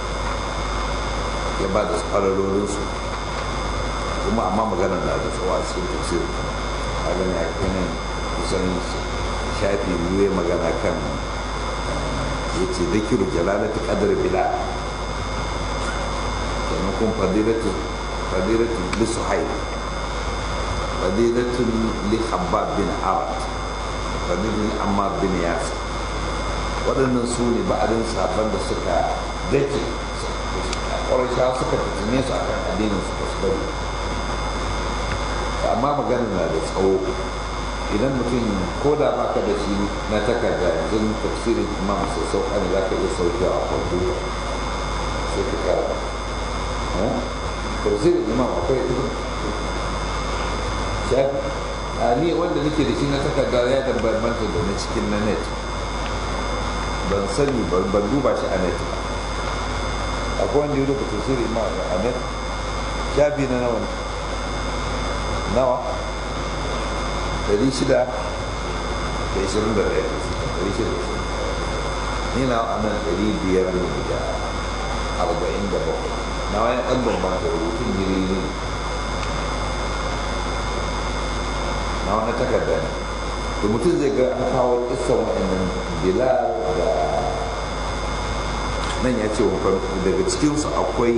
ya ba da tsararorinsu kuma amma magana na da tsawa a cikin tafsir a gani a kanin kusan shafi biyu ya magana kan ya ce zakiru jalalatu qadar bila sannan kuma fadilatu fadilatu li suhaib fadilatu li habbab bin arad fadilatu li ammar bin yasir waɗannan su ne ba'adin sabon da suka dake ƙwarisha suka fitine su akan addinin su ba su bari amma magana na da tsawo idan mutum ko da baka da shi na takarda yanzu tafsirin imam sai sauka ne za ka iya sauke a kwamfuta sai ka kara tafsirin imam akwai shafi a ni wanda nake da shi na takarda ya da bambanta da na cikin na net ban sani ban duba shi a net ba akwai wanda ya rubuta tafsirin imam a net shafi na nawa nawa dari shida da ishirin da ɗaya dari shida da ishirin ni na anan dari biyar ne da arba'in da bakwai na wani ɗan bambanta rubutun jiri ne na wani takarda ne da mutum zai ga an kawo isan waɗannan bilal da nan ya ce daga cikinsu akwai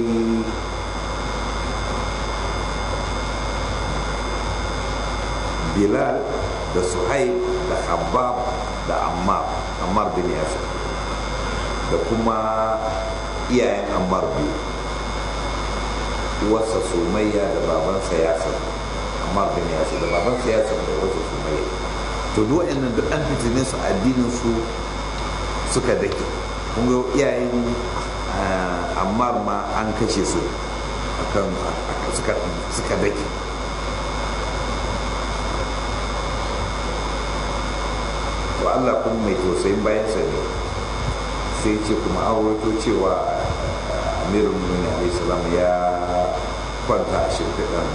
bilal da suhaib da habab da ammar ammar bin yasir da kuma iyayen ammar biyu uwarsa sumayya da babansa yasir ammar bin yasir da babansa yasir da uwarsa sumayya to duk waɗannan duk an fitine su addinin su suka dake kun ga iyayen ammar ma an kashe su akan suka dake to Allah kuma mai tausayin bayansa ne sai ce kuma an rawaito cewa amirul mu'minin alayhi salam ya kwanta a shimfiɗan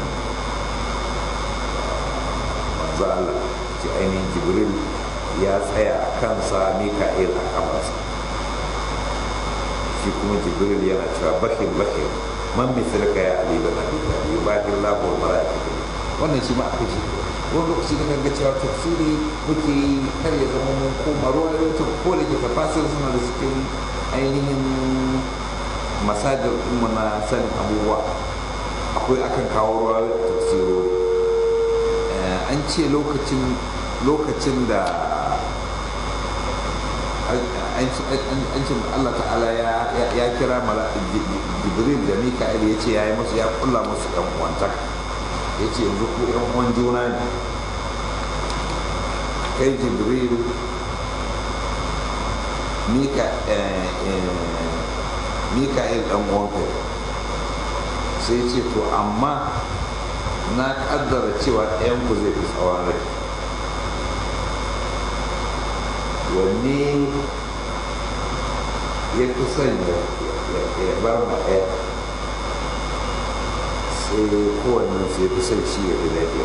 manzo Allah ce ainihin jibril ya tsaya a kansa mika'il a kafarsa shi kuma jibril yana cewa bakin bakin man misalka ya ali bin abi talib bakin lahu wa malaikatu wannan shi ma aka shi wani lokaci da kan ga cewa tafsiri muke yi kar ya zama mun koma ruwa da wata ko da ke tafasir suna da cikin ainihin masajir ɗinmu na sanin abubuwa akwai akan kawo ruwa da tafsirori an ce lokacin lokacin da an ce Allah ta'ala ya kira jibril da mika'il ya ce ya yi musu ya kulla musu ɗan uwantaka ya ce yanzu ku yan uwan juna ne kai jibril mika'il dan uwanka sai ce to amma na kaddara cewa ɗayan ku zai fi tsawon rai wanne ya fi son ya bar ma ɗaya sai kowannen sai fi son shi ya fi lafiya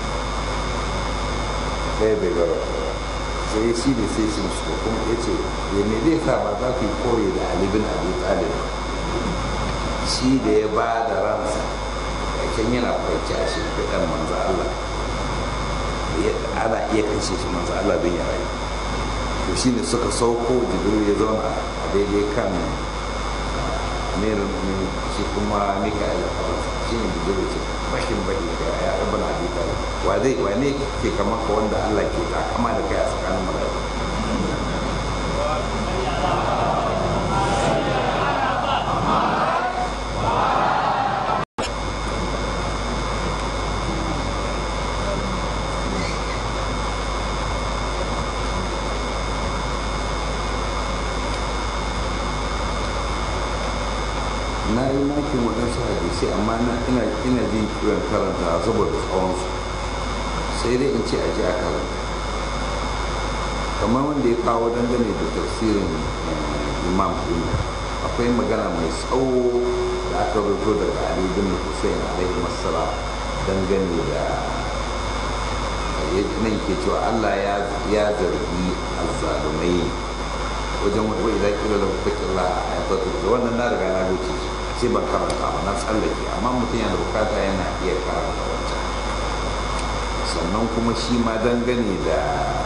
ɗaya bai gara sai shi ne sai shi shi kuma ya ce ya me zai sa ba za ku yi koyi da alibin abu talib shi da ya ba da ransa can yana kwanci a shimfiɗar manzo Allah ana iya kashe shi manzo Allah don ya rayu to shine suka sauko jibril ya zauna a daidai kan amirin mu'minin shi kuma mika'il al shi ne jibril ce bashin bahi ga ya ibn abi talib wa zai wa ne ke kamar ka wanda Allah ke takama da kai a tsakanin mala'iku na yi makin waɗansu hadisai amma na ina ina jin kiran karanta saboda tsawonsu sai dai in ce a ji a karanta kamar wanda ya kawo dangane da tafsirin imam ɗin akwai magana mai tsawo da aka rubuto daga ali bin hussein alaihi masala dangane da nan ke cewa allah ya zargi azzalumai wajen wata wai zaki da lafakin la a yanzu da wannan na riga na wuce sai ban karanta ba na tsallake amma mutum yana bukata yana iya karanta wancan sannan kuma shi ma dangane da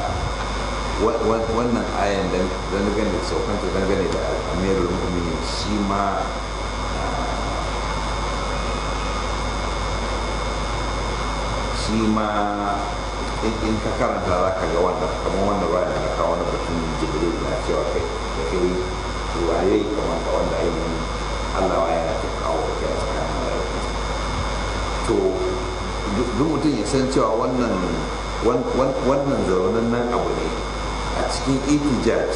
wannan ayan dangane da saukanta dangane da amirul mu'minin shi ma shi ma in ka karanta za ka ga wannan kamar wannan bayan da kawo wani batun jibril na cewa kai da kai waye kamar ka wanda ainihin allah wa yana ta kawo da kai a tsakanin mala'iku to duk mutum ya san cewa wannan wannan zaunan nan abu ne a cikin itijaj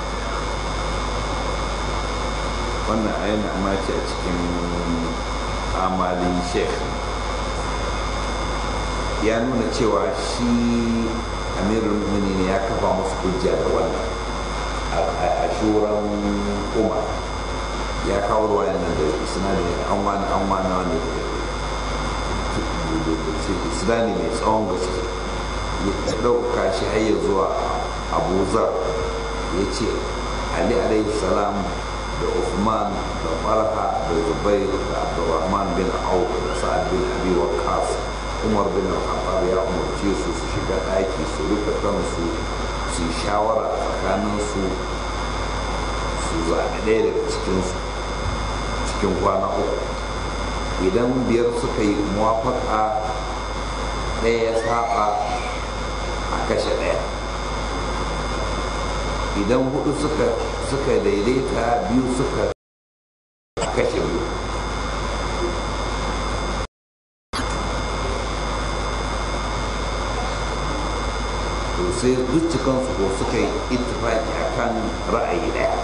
wannan ayin amma ce a cikin amalin sheikh ya nuna cewa shi amirul mu'minin ya kafa musu hujja da wannan a shuran umar ya kawo ruwayan nan da isnadin an wani an wani wani isnadi mai tsawon gaske ya ɗauka shi har ya zuwa abu zar ya ce ali alaihi salam da Uthman da Farha da Zubair da Abdurrahman bin Auf da Sa'ad bin Abi Waqqas Umar bin Al-Khattab ya umarce su su shiga ɗaki su rufe kansu su yi shawara tsakanin su su zaɓi ɗaya daga cikin su cikin kwana uku idan biyar suka yi muwafaka ɗaya ya saba a kashe ɗaya idan hudu suka suka daidaita biyu suka kashe biyu to sai duk cikansu ko suka yi ittifaki akan ra'ayi daya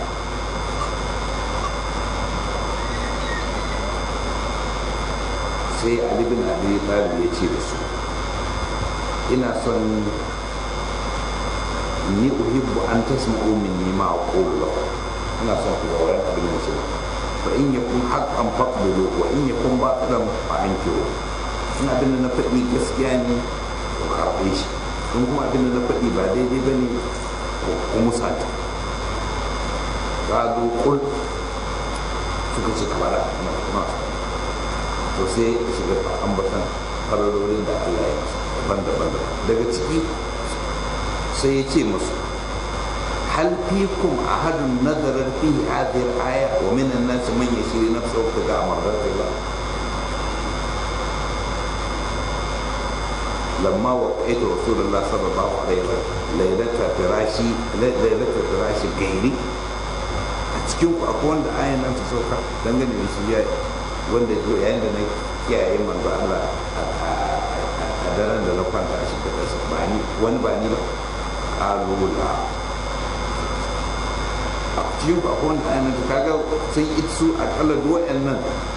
sai ali bin abi talib ya ce da su ina son ni uhibbu an tasma'u minni ma aqulu lakum ina son ku ga abin da shi fa in yakun haqqan faqbulu wa in yakun batilan fa ankiru in abin da na faɗi gaskiya ne ku karɓe shi in kuma abin da na faɗi ba daidai ba ne ku musata gado kul suka ce kamar na to sai shiga ambatan fararorin da Allah ya masa daban-daban daga ciki sai ya ce musu hal fikum ahadun nazarar fi hadhihi al-aya wa min an-nas man yashri nafsahu ibtigaa mardatillah لما وقعت رسول الله صلى الله عليه وسلم ليلة فراشي ليلة فراشي غيري cikin ku akwai wanda ayan nan ta sauka dangane da shi wanda yayin da na kiyaye manzo Allah a daren da na kwanta a cikin kasa ba ni wani ba ni ba qalu la a cikin ku akwai wanda ayan nan ta kaga sun itsu akalla duk wayannan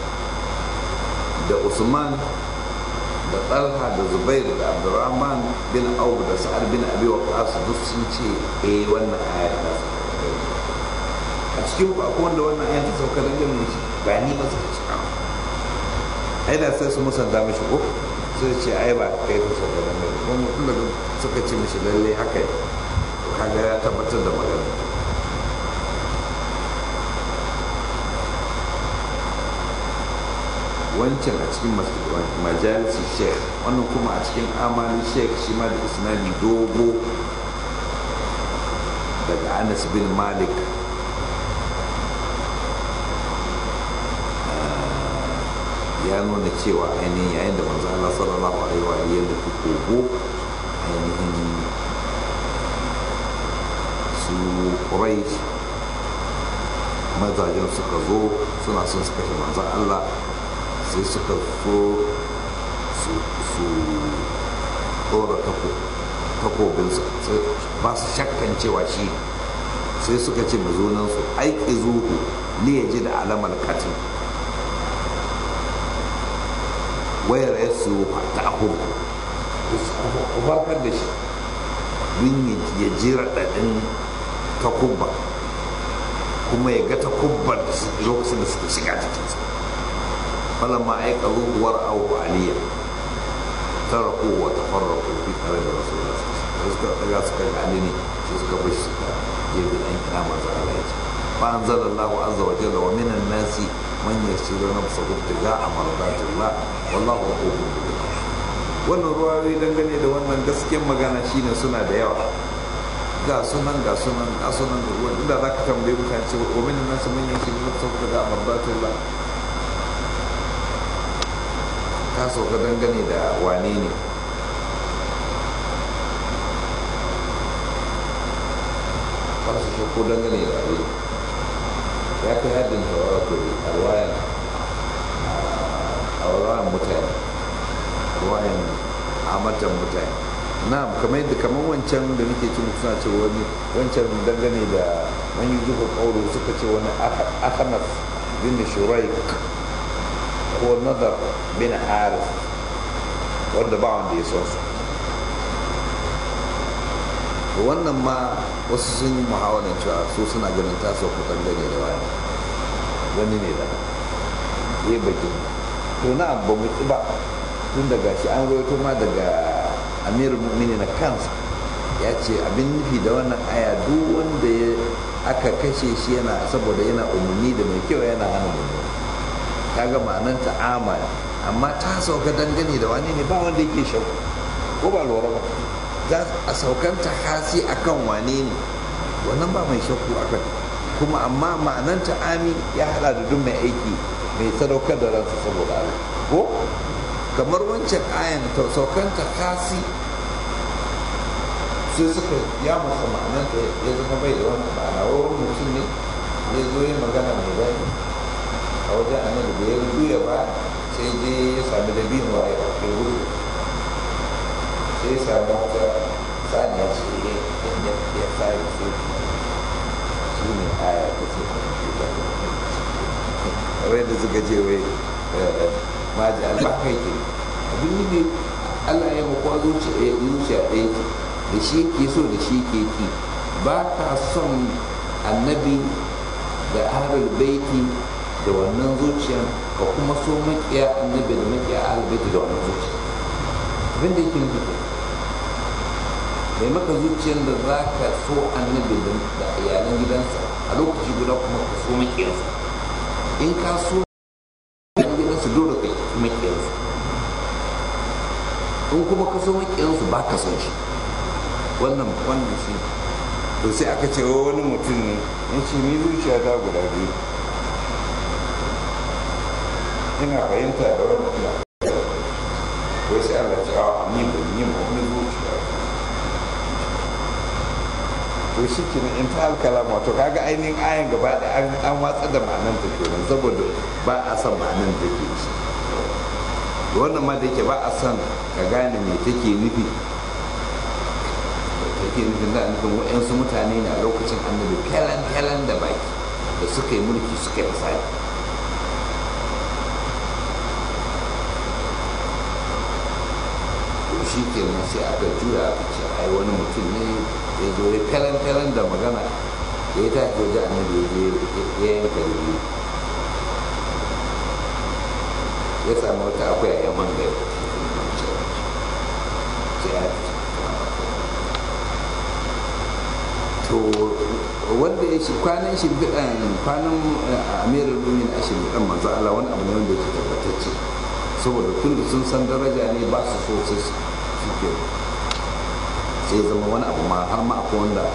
da Usman da talha da zubair da abdurrahman bin auf da sa'ad bin abi waqas duk sun ce eh wannan aya ta a cikin ku akwai wanda wannan aya ta sauka dan ganin shi ba ni ba suka cika ai da sai su musanta mishi ko sai ce ai ba kai ta sauka dan ganin kuma mutum da suka ce mishi lalle haka ne kaga ya tabbatar da magana wancan a cikin majalisi sheikh wannan kuma a cikin amali sheikh shi ma da isnadi dogo daga anas bin malik ya nuna cewa ainihin yayin da manzo Allah sallallahu alaihi wa alihi ya nufi kogo ainihin su Quraysh mazajen suka zo suna son su kashe manzon Allah sai suka so su ɗora takobinsa ba su shakkan cewa shi sai suka ce mazunansu aiki zuhu ne ya ji da alamar katin wayar ya su ta ahubu ku farkar da shi don ya ji raɗaɗin takubba kuma ya ga takubbar lokacin da suka shiga jikinsa falamma aika ruhuwar abu aliyya taraku wa tafarraku fi tare da rasulullah sai suka daga suka ga ali ne sai suka bar shi suka je bi dan kira manzo Allah ya ce fa anzalallahu azza wa jalla wa minan nasi man yashru nafsahu ibtiga'a mardatillah wallahu ghafurur rahim wannan ruwayoyi dangane da wannan gaskiyar magana shine suna da yawa ga sunan ga sunan ga sunan da ruwan inda za ka tambaye mutane ce wa minan nasi man yashru nafsahu ibtiga'a mardatillah ta sauka dangane da wane ne ba su shakko dangane da wane ya kai haddin tawato a ruwayan a ruwayan mutane ruwayan amatan mutane na kamar yadda kamar wancan da nake cin suna ce wani wancan dangane da man yi zuba kauro suka ce wani akanas bin shuraik ko nazar bin haris wanda ba wanda ya son su wannan ma wasu sun yi muhawarar cewa su suna ganin taso kukan gane da wani wani ne da ya baki to na ba mu ba tun daga shi an rawaito ma daga amirul mu'mini na kansa ya ce abin nufi da wannan aya duk wanda ya aka kashe shi yana saboda yana umarni da mai kyau yana hana mummuni kaga ma'anan ta'ama amma ta sauka dangane da wani ne ba wanda yake shauku ko ba lura ba za a saukan ta hasi akan wane ne wannan ba mai shakku akan kuma amma ma'anan ta'ami ya hada da duk mai aiki mai sadaukar da ransa saboda Allah ko kamar wancan ayan ta saukan ta hasi sai suka ya masa ma'anan ta ya zama bai da wani ma'ana wani mutum ne ya zo yi magana mai daɗi a wajen annabi da ya juya ba sai je ya sami da biyun wa ya ke gudu sai ya sami wata saniya ce ya ya fara sai shi ne aya ta ce kawai da suka ce wai maji albaka yake abin nufi allah ya makwa zuciya ɗaya ke da shi ke so da shi ke ki ba ka son annabi da ahlul baiti da wannan zuciyar ka kuma so makiya annabi da makiya albaiti da wannan zuciya abinda yake nufi mai maka zuciyar da za ka so annabi da iyalan gidansa a lokaci guda kuma ka so makiyarsa in ka so iyalan gidansa dole ka so makiyarsa in kuma ka so makiyarsa ba ka son shi wannan wannan shi to sai aka ce wani mutum ne ya ce ni zuciya ta guda biyu ina fahimta da wani ina wai sai Allah ce a ni ba ni ba wani zuciya to shi ke in ta alkalama to kaga ainihin ayan gaba da an watsa da ma'anan ta kenan saboda ba a san ma'anan da ke shi wannan ma da yake ba a san ka gane me take nufi take nufin da nufin wa'yansu mutane ne a lokacin annabi kyalan-kyalan da baki da suka yi mulki suka yi misali shi ke nan sai aka juya aka ce ai wani mutum ne ya zo ya kalan-kalan da magana ya yi tafi waje annabi ya ya yanka da biyu ya samu wata akwai a yaman gari sai ya to wanda ya shi kwanan shimfiɗan kwanan amirar lumin a shimfiɗan manzo Allah wani abu ne wanda yake tabbatacce saboda tun da sun san daraja ne ba su so sai su ke sai zama wani abu ma har ma akwai wanda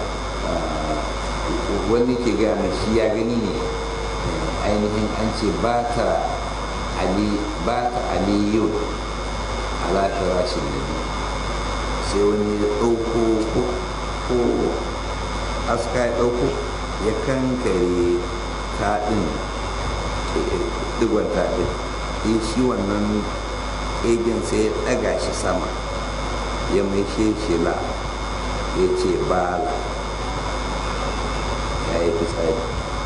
wani ke gaya mai shi ya gani ne ainihin an ce ba ta ali ba ta aliyu ala firashin nabi sai wani ya ɗauko ko aska ya ɗauko ya kankare taɗin digon taɗin ya shi wannan egen sai ya ɗaga shi sama ya mai shela ya ce bala ya yi fitsari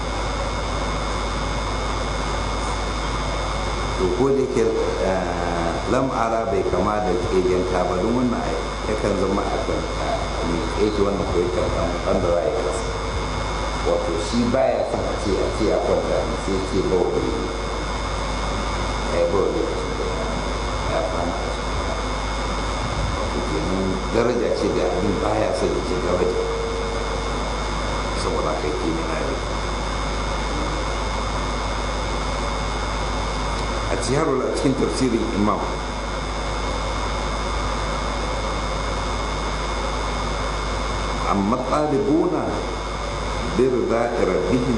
to ko da ke lam'ara bai kama da egen ta ba don wannan yakan zama a kan ake wannan ko yakan kan wanda za a yi kasa wato shi baya son a ce a ce ya kwanta ne sai ce ba wa ne ya yi ba wa lokacin da ya kwana a wato kenan daraja ce da abin baya son da ce daraja saboda kai ke mina ne a cikin tafsirin imam أما الطالبون برضاء ربهم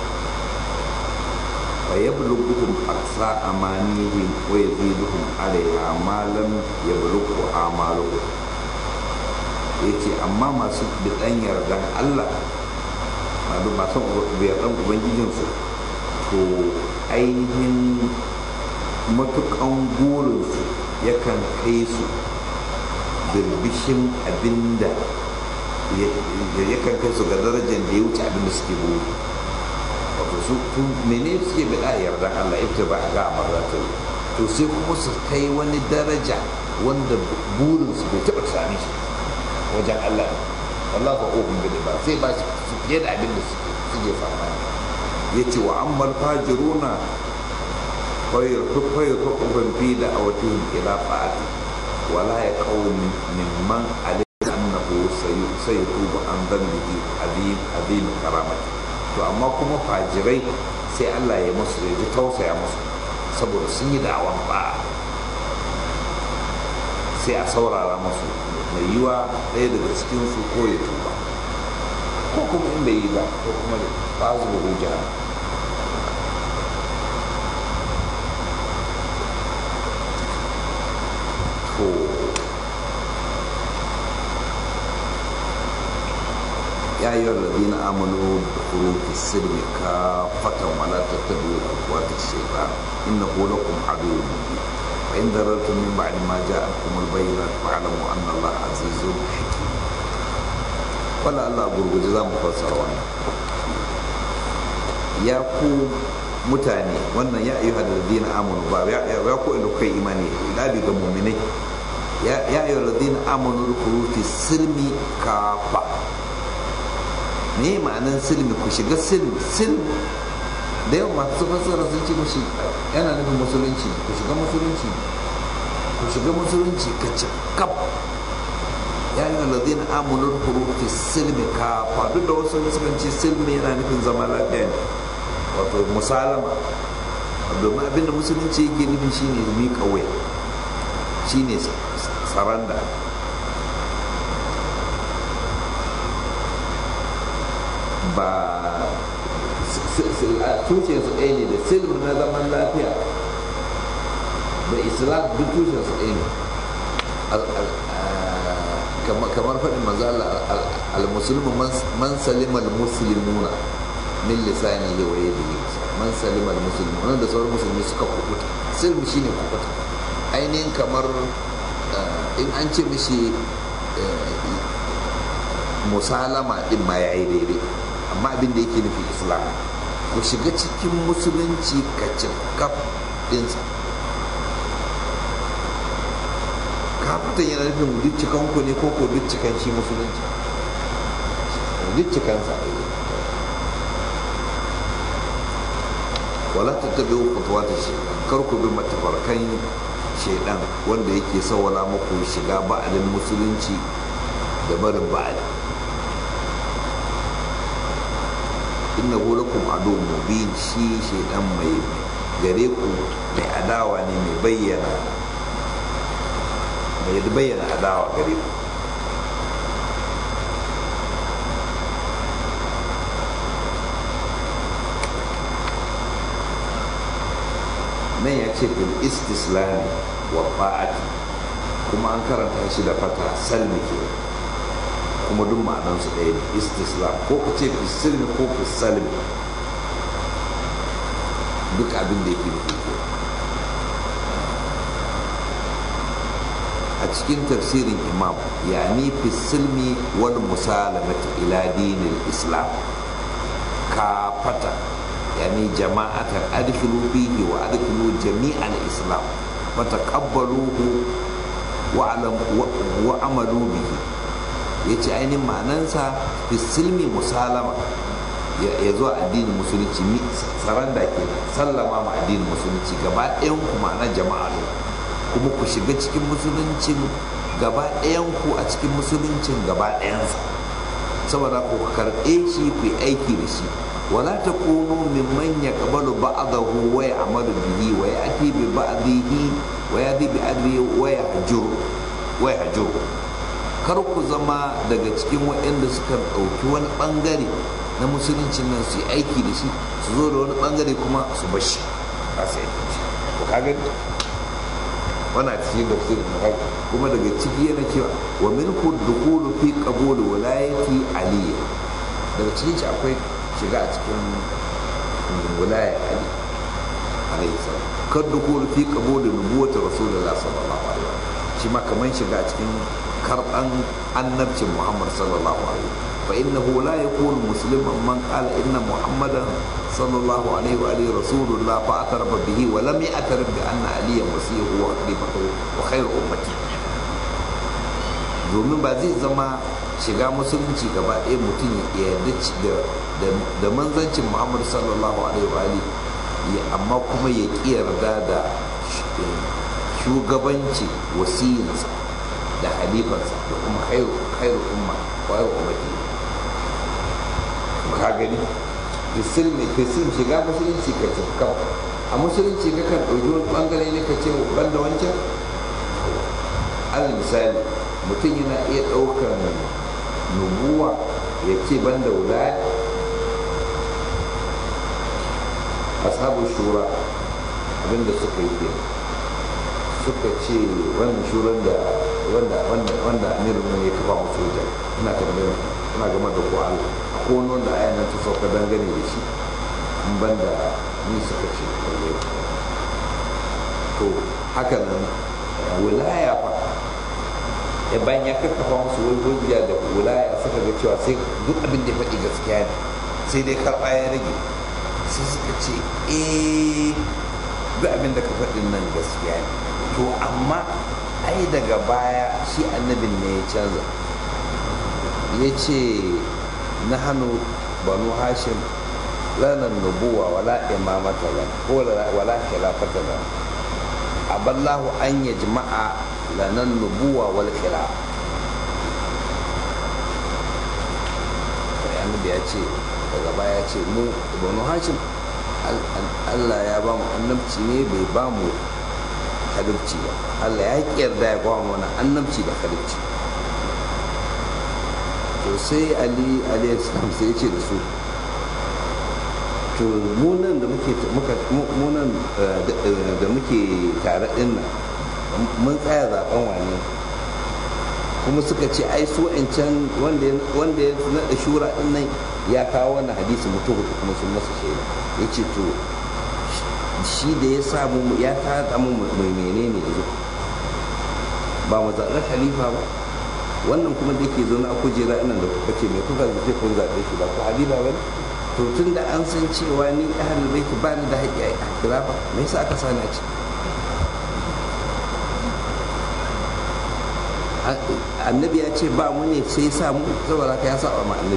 فيبلغهم أقصى أمانيهم ويزيدهم عليها ما لم يبلغه أعمالهم yace amma masu bidan yardan Allah masu yardan ubangijinsu to ainihin matukan burinsu yakan kai su birbishin abinda ya kan kai su ga darajar da ya wuce abin da suke buru wato su mene suke bada yarda Allah ita ba ga amarata to sai kuma su kai wani daraja wanda burin su bai taba sami shi wajen Allah Allah ba ohun gani ba sai ba su fiye da abin da suke fama ya ce wa ammal fajiruna fayar fayar fayar fi da awatihim ila fa'ati wala ya kawo mimman alai annahu sai tuba an zambihi azim azim karamati to amma kuma fajirai sai Allah ya musu ya ji tausaya musu saboda sun yi da'awan ba sai a saurara musu mai yiwa ɗaya daga cikin su ko ya tuba ko kuma in bai yi ba ko kuma da fazu da hujja to يا أيها الذين آمنوا ادخلوا في السلم كافة ولا تتبعوا خطوات الشيطان إنه لكم عدو مبين فإن ضررتم من بعد ما جاءتكم البينات فاعلموا أن الله عزيز حكيم ولا الله أقول جزاء مفسر وانا يا كو mutane wannan ya ayyuha alladhina amanu ba ya ya ku inda kai imani ila bi ga mu'minai ya ya ayyuha alladhina amanu rukuru fi silmi kafa me ma'anan silmi ku shiga silmi silmi da yawan masu fassara sun ce mushi yana nufin musulunci ku shiga musulunci ku shiga musulunci ka ci kaf ya yi lalazin amunar hurufi silmi ka faɗu da wasu sukan ce silmi yana nufin zama lafiya ne wato musalama domin abinda musulunci yake nufi shine miƙa wuya shine saranda ba tushen su ɗaya ne da silm na zaman lafiya da islam duk tushen su ɗaya ne kamar faɗin manzo al-musulmu man salima al-muslimuna min lisani ya waye da yi man salima al-muslimu wannan da sauran musulmi suka kubuta silm shine kubuta ainihin kamar in an ce mishi musalama din ma yayi daidai amma abin da yake nufi islam ku shiga cikin musulunci ka cikaf dinsa kafitan yana nufin duk cikan ku ne ko ko duk cikan shi musulunci duk cikan sa wala ta tabi kutuwa ta shaidan kar ku bi matafarkan shaidan wanda yake sawala muku shiga ba'alin musulunci da barin ba'ali inna lakum adu mubin shi shaidan mai gare ku mai adawa ne mai bayyana mai bayyana adawa gare ku nan ya ce fil istislami wa fa'ati kuma an karanta shi da fata salmi ke kuma duk ma'anansu ɗaya ne istislam ko ka ce fi silmi ko fi salmi duk abin da yake nufi ke a cikin tafsirin imam ya ni fi silmi wal musalamati ila dinin islam ka fata yani jama'atan adkhilu fihi wa adkhilu jami'al islam fataqabbaluhu wa alam wa amalu bihi yace ainihin ma'anansa fi silmi musalama ya zo addinin musulunci tsaron da ke sallama ma addinin musulunci gaba ɗayan ku ma'ana jama'a ne kuma ku shiga cikin musuluncin gaba ɗayan ku a cikin musuluncin gaba ɗayansa saboda ku karɓe shi ku yi aiki da shi ولا تكونوا ممن يقبل بعضه ويعمل به ويأتي ببعضه ويأتي بأدله ويهجر ويهجر kar ku zama daga cikin waɗanda suka ɗauki wani ɓangare na musuluncin nan su yi aiki da shi su zo da wani ɓangare kuma su bashi ba su aiki shi ko ka gani wana cikin da su kuma daga ciki yana cewa wa min ku dukulu fi qabul wilayati aliyya daga cikin shi akwai shiga a cikin wilaya ali alayhi salam kar da kulu fi qabul nubuwwati rasulullah sallallahu alaihi wasallam shi ma kaman shiga a cikin karban annabcin muhammad sallallahu alaihi fa innahu la yakunu musliman man qala inna muhammadan sallallahu alaihi wa alihi rasulullah fa atarafa bihi wa lam ya'tarif bi anna aliyan wasihu wa khalifatuhu wa khairu ummati domin ba zai zama shiga musulunci gaba ɗaya mutum ya yarda da manzancin muhammadu sallallahu alaihi wa amma kuma ya ƙi yarda da shugabanci wasiyinsa da halifarsa da kuma khairu umma khairu ummati ka gani fisil mai fisil shiga musulunci ka tafi kawai a musulunci ka kan ɗauki wani ɓangare ne ka ce ban da wancan alal misali mutum yana iya ɗaukar nubuwa ya ce ban da wulaya ashabu shura abinda suka yi ke suka ce wannan shuran da wanda wanda wanda amirin ne ya kafa musu wajen ina tambayar ina game da ko Allah ko wani wanda ayan nan ta sauka dangane da shi in ban da ni suka ce to haka nan wilaya fa ya bayan ya karkafa musu wani hujja da wilaya suka ga cewa sai duk abin da ya faɗi gaskiya ne sai dai karɓa ya rage sai suka ce eh duk abin da ka faɗin nan gaskiya ne to amma ai daga baya shi annabin ne ya canza ya ce na hannu banu hashim lanar nubuwa wala imamata lan ko wala khilafata lan aballahu an ya jima'a lanan nubuwa wal khilaf annabi ya ce daga baya ya ce mu banu hashim Allah ya ba mu annabci ne bai ba mu halibci ba Allah ya yarda ya ba mu wani annabci da halibci to sai ali ali islam sai ya ce da su to munan da muke munan da muke tare din nan mun tsaya zaben wani kuma suka ce ai su can wanda ya naɗa shura din nan ya kawo wannan hadisi mutum hudu kuma sun masa shaida ya ce to shi da ya samu ya tada mu mai menene yanzu ba mu zaɓi khalifa ba wannan kuma da ke zaune a kujera ina da kuka ce mai kuka zaɓe kun zaɓe shi ba ku halifa ba to tun da an san cewa ni ahlul baiti ba ni da haƙƙi a khilafa me yasa aka sani a ciki annabi ya ce ba mu ne sai sa mu saboda ka ya saba ma annabi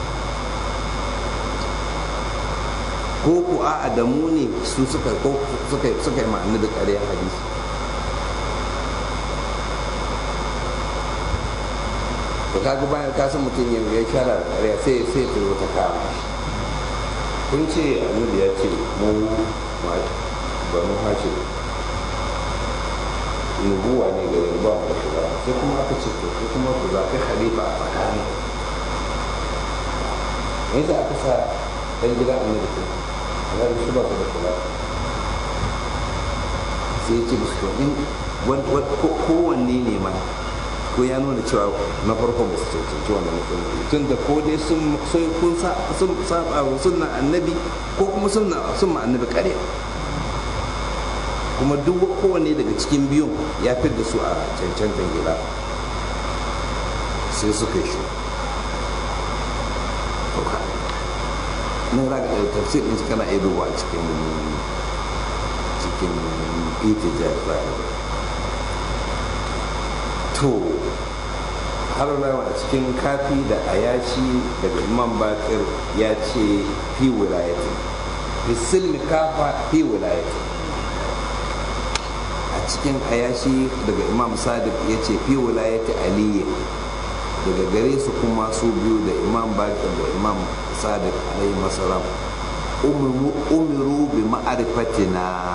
ko ku a da mu ne su suka ko suka suka yi ma annabi ƙaryar hadisi to kaga bayan ka san mutum ya ya shara da ƙarya sai sai ta zo ta kama kun ce annabi ya ce mu banu hashim nubuwa ne ga yin ba mu da shugaba sai kuma aka ce to ko kuma ku zaɓi khalifa a tsakanin me yasa aka sa ɗan gidan annabi ko annabi shi ba su da shugaba sai ya ce musu to in kowanne ne ma ko ya nuna cewa na farko ba su cancanci wannan mutum tun da ko dai sun kun sun saba wa sunna annabi ko kuma sunna sunna annabi kare kuma duk kowanne daga cikin biyun ya fi da su a cancantan gida sai suka yi shi nan za ka tafsir ɗin kana iya duba cikin cikin itijar za ka to har a cikin kafi da ayashi daga imam bakir ya ce fi wilayati fi silmi kafa fi wilayati a cikin ayashi daga imam sadiq ya ce fi wilayati aliyu daga gare su kuma su biyu da imam bakir da imam sadiq alaihi masalam umiru bi ma'arifatina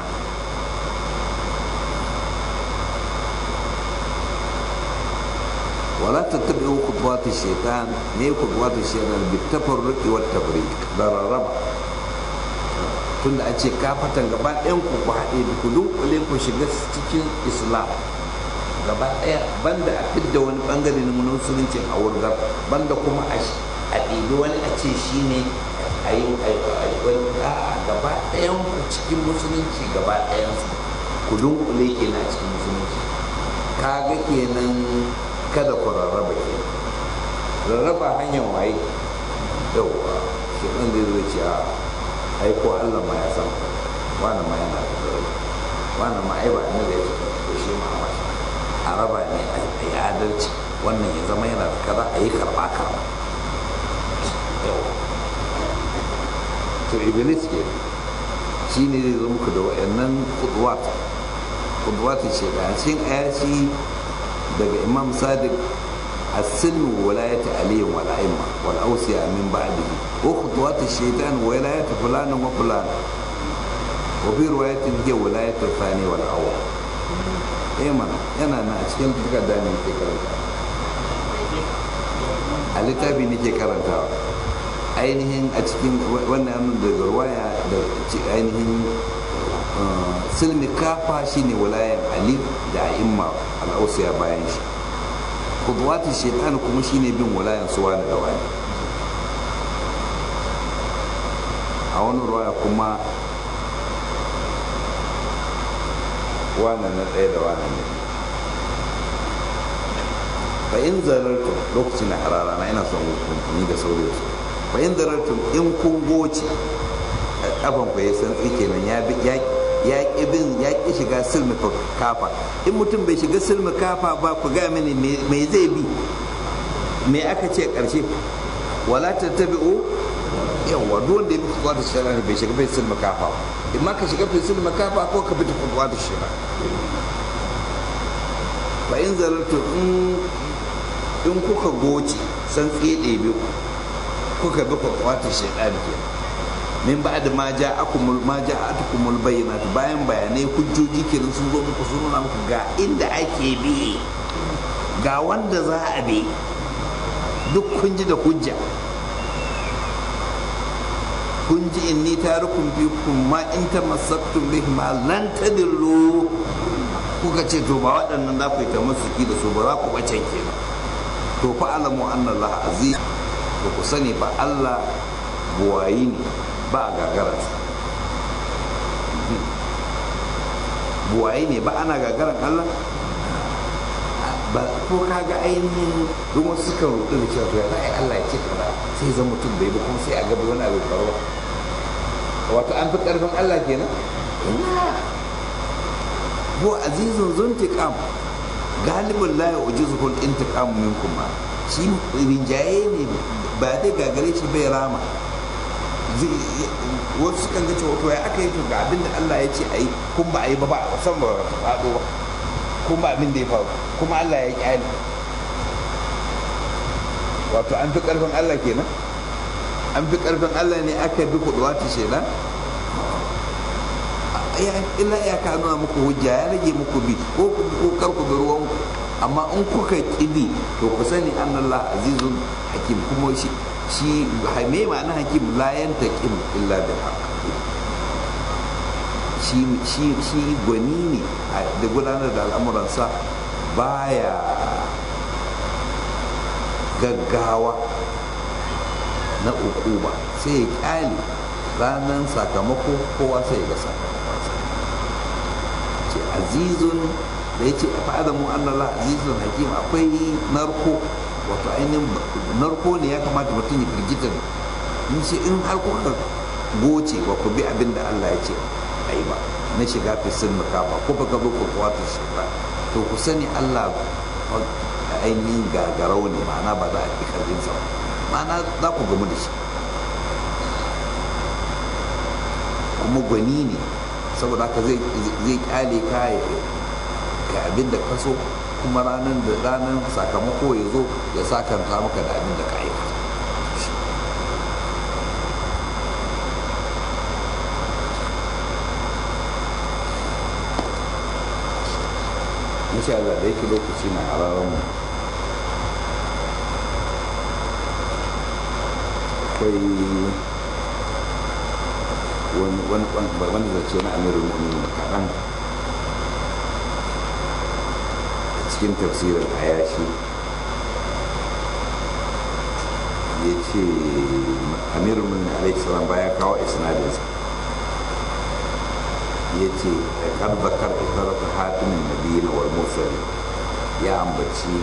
ولا تتبعوا خطوات الشيطان ما خطوات الشيطان بالتفرق والتفريق ضررب tunda a ce kafatan gaba ɗayan ku ku haɗe ku dunkule ku shiga cikin islam gaba ɗaya banda a fidda wani bangare na musulunci a wurgar banda kuma a ɗibi wani a ce shi ne a yi wani a gaba ɗayan ku cikin musulunci gaba ɗayan ku dunkule kenan a cikin musulunci kaga kenan kada ku rarraba ke rarraba hanyar waye yauwa shi ɗan zai zai ce a aiko allah ma ya san wani ma yana da zai wani ma ai ba ne da ya ce ko shi ma ba shi a raba ne a yi adalci wannan ya zama yana da kaza a yi karɓa karɓa to iblis ke shi ne zai zo muku da wa'annan kudwat kudwatin shekara cikin ayaci daga imam sadiq السلم ولاية علي والأئمة والأوصياء من بعده وخطوات الشيطان ولاية فلان وفلان وفي رواية هي ولاية الثاني والأول إيه منا أنا أنا أشكال تلك داني في كرنتا الكتاب نيجي كرنتا ainihin a cikin wannan daga ruwaya da ainihin silmi kafa shine walayan ali da a'imma al'ausiya bayan shi kudwatin shaitan kuma shine bin walayan su wani da wani a wani ruwaya kuma wani na ɗaya da wani ne fa in zarartu lokacin na harara na ina son ni da sauri su fa in zarartu in kun goce kafan ku ya san tsike nan ya ya ƙi bin ya ƙi shiga silmi kafa in mutum bai shiga silmi kafa ba ku ga mini me zai bi me aka ce ƙarshe wala ta tabi'u yawa duk wanda ya bi kuwa da shara bai shiga bai silmi kafa in ma ka shiga bai silmi kafa ko ka bi ta kuwa da shara fa in zarartu in kuka goce san tsede bi kuka bi kuwa da shara kenan min ba da ma ja akumul ma ja atukumul bayyinat bayan bayanai hujjoji kenan sun zo muku sun nuna muku ga inda ake bi ga wanda za a bi duk kun ji da hujja kun ji inni tarukum bikum ma in tamassaktum bihi ma lan tadillu kuka ce to ba waɗannan za ku yi tamassuki da su ba za ku bace kenan to fa alamu anna Allah aziz to ku sani ba Allah buwayi ne ba a gagararsa buwaye ne ba ana gagarar Allah ba ko kaga ainihin don wasu suka rudu da cewa ya za a yi Allah ya ce kaza sai zan mutum bai ba kuma sai a gaba wani abu faruwa wato an fi karfin Allah kenan ina bu azizun zuntiqam galibin la ya ujizuhul intiqam minkum ma shi rinjaye ne ba dai gagare shi bai rama wasu sukan ga cewa to ya aka yi to ga abin da Allah ya ce a yi kun ba a yi ba ba san ba faɗo ba kun ba abin da ya faru kuma Allah ya kyale wato an fi ƙarfin Allah kenan an fi karfin allah ne aka bi kuduwa ta shaidan illa ya ka nuna muku hujja ya rage muku bi ko ko kar ku bi ruwanku amma in kuka kibi to ku sani annallah azizun hakim kuma shi shi me ma'ana hakim la yantaqim illa bil haqq shi shi shi gwani ne da gudanar da al'amuransa baya gaggawa na ukuba sai ya kyale ranar sakamako kowa sai ya ga sakamakonsa ce azizun da ya ce fa'adamu annallah azizun hakim akwai narko wato ainihin narko ne ya kamata mutum ya firgita in shi in har kuka goce ba ku bi abin da Allah ya ce ai ba na shiga fisin makafa ko ba ka ko kuwa ta shiga to ku sani Allah ainihin gagarau ne ma'ana ba za a fi karfin sa ma'ana za ku gamu da shi kuma gwani ne saboda haka zai kyale kaya ga abin da kaso kuma ranar da ranar sakamako ya zo ya sakanta maka da abin da ka aikata insha Allah da yake lokaci na hararar mu akwai wani zace na amirin mu'minin kaɗan cikin tafsirin ayashi ya ce amirin mu'minin alaihissalam baya kawo isnadinsa ya ce kar zakar isarata hatimin nabi na wal mursali ya ambaci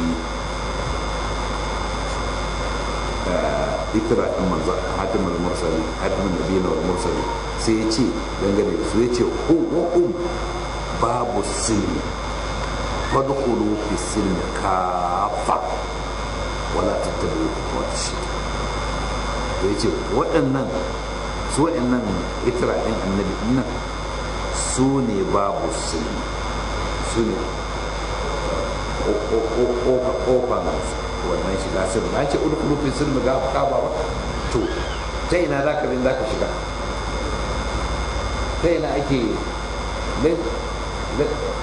ikira ɗin manzo hatimin mursali hatimin nabi na wal mursali sai ya ce dangane da su ya ce hum babu silmi fadkhulu fi silmi kafa wala tattabi'u khutuwat shaytan to yace waɗannan su waɗannan ikira ɗin annabi nan su ne babu silmi su ne ƙofan wannan shiga sirri na ce udkhulu fi silmi ga kaba ba to ta ina za ka za ka shiga ta ina ake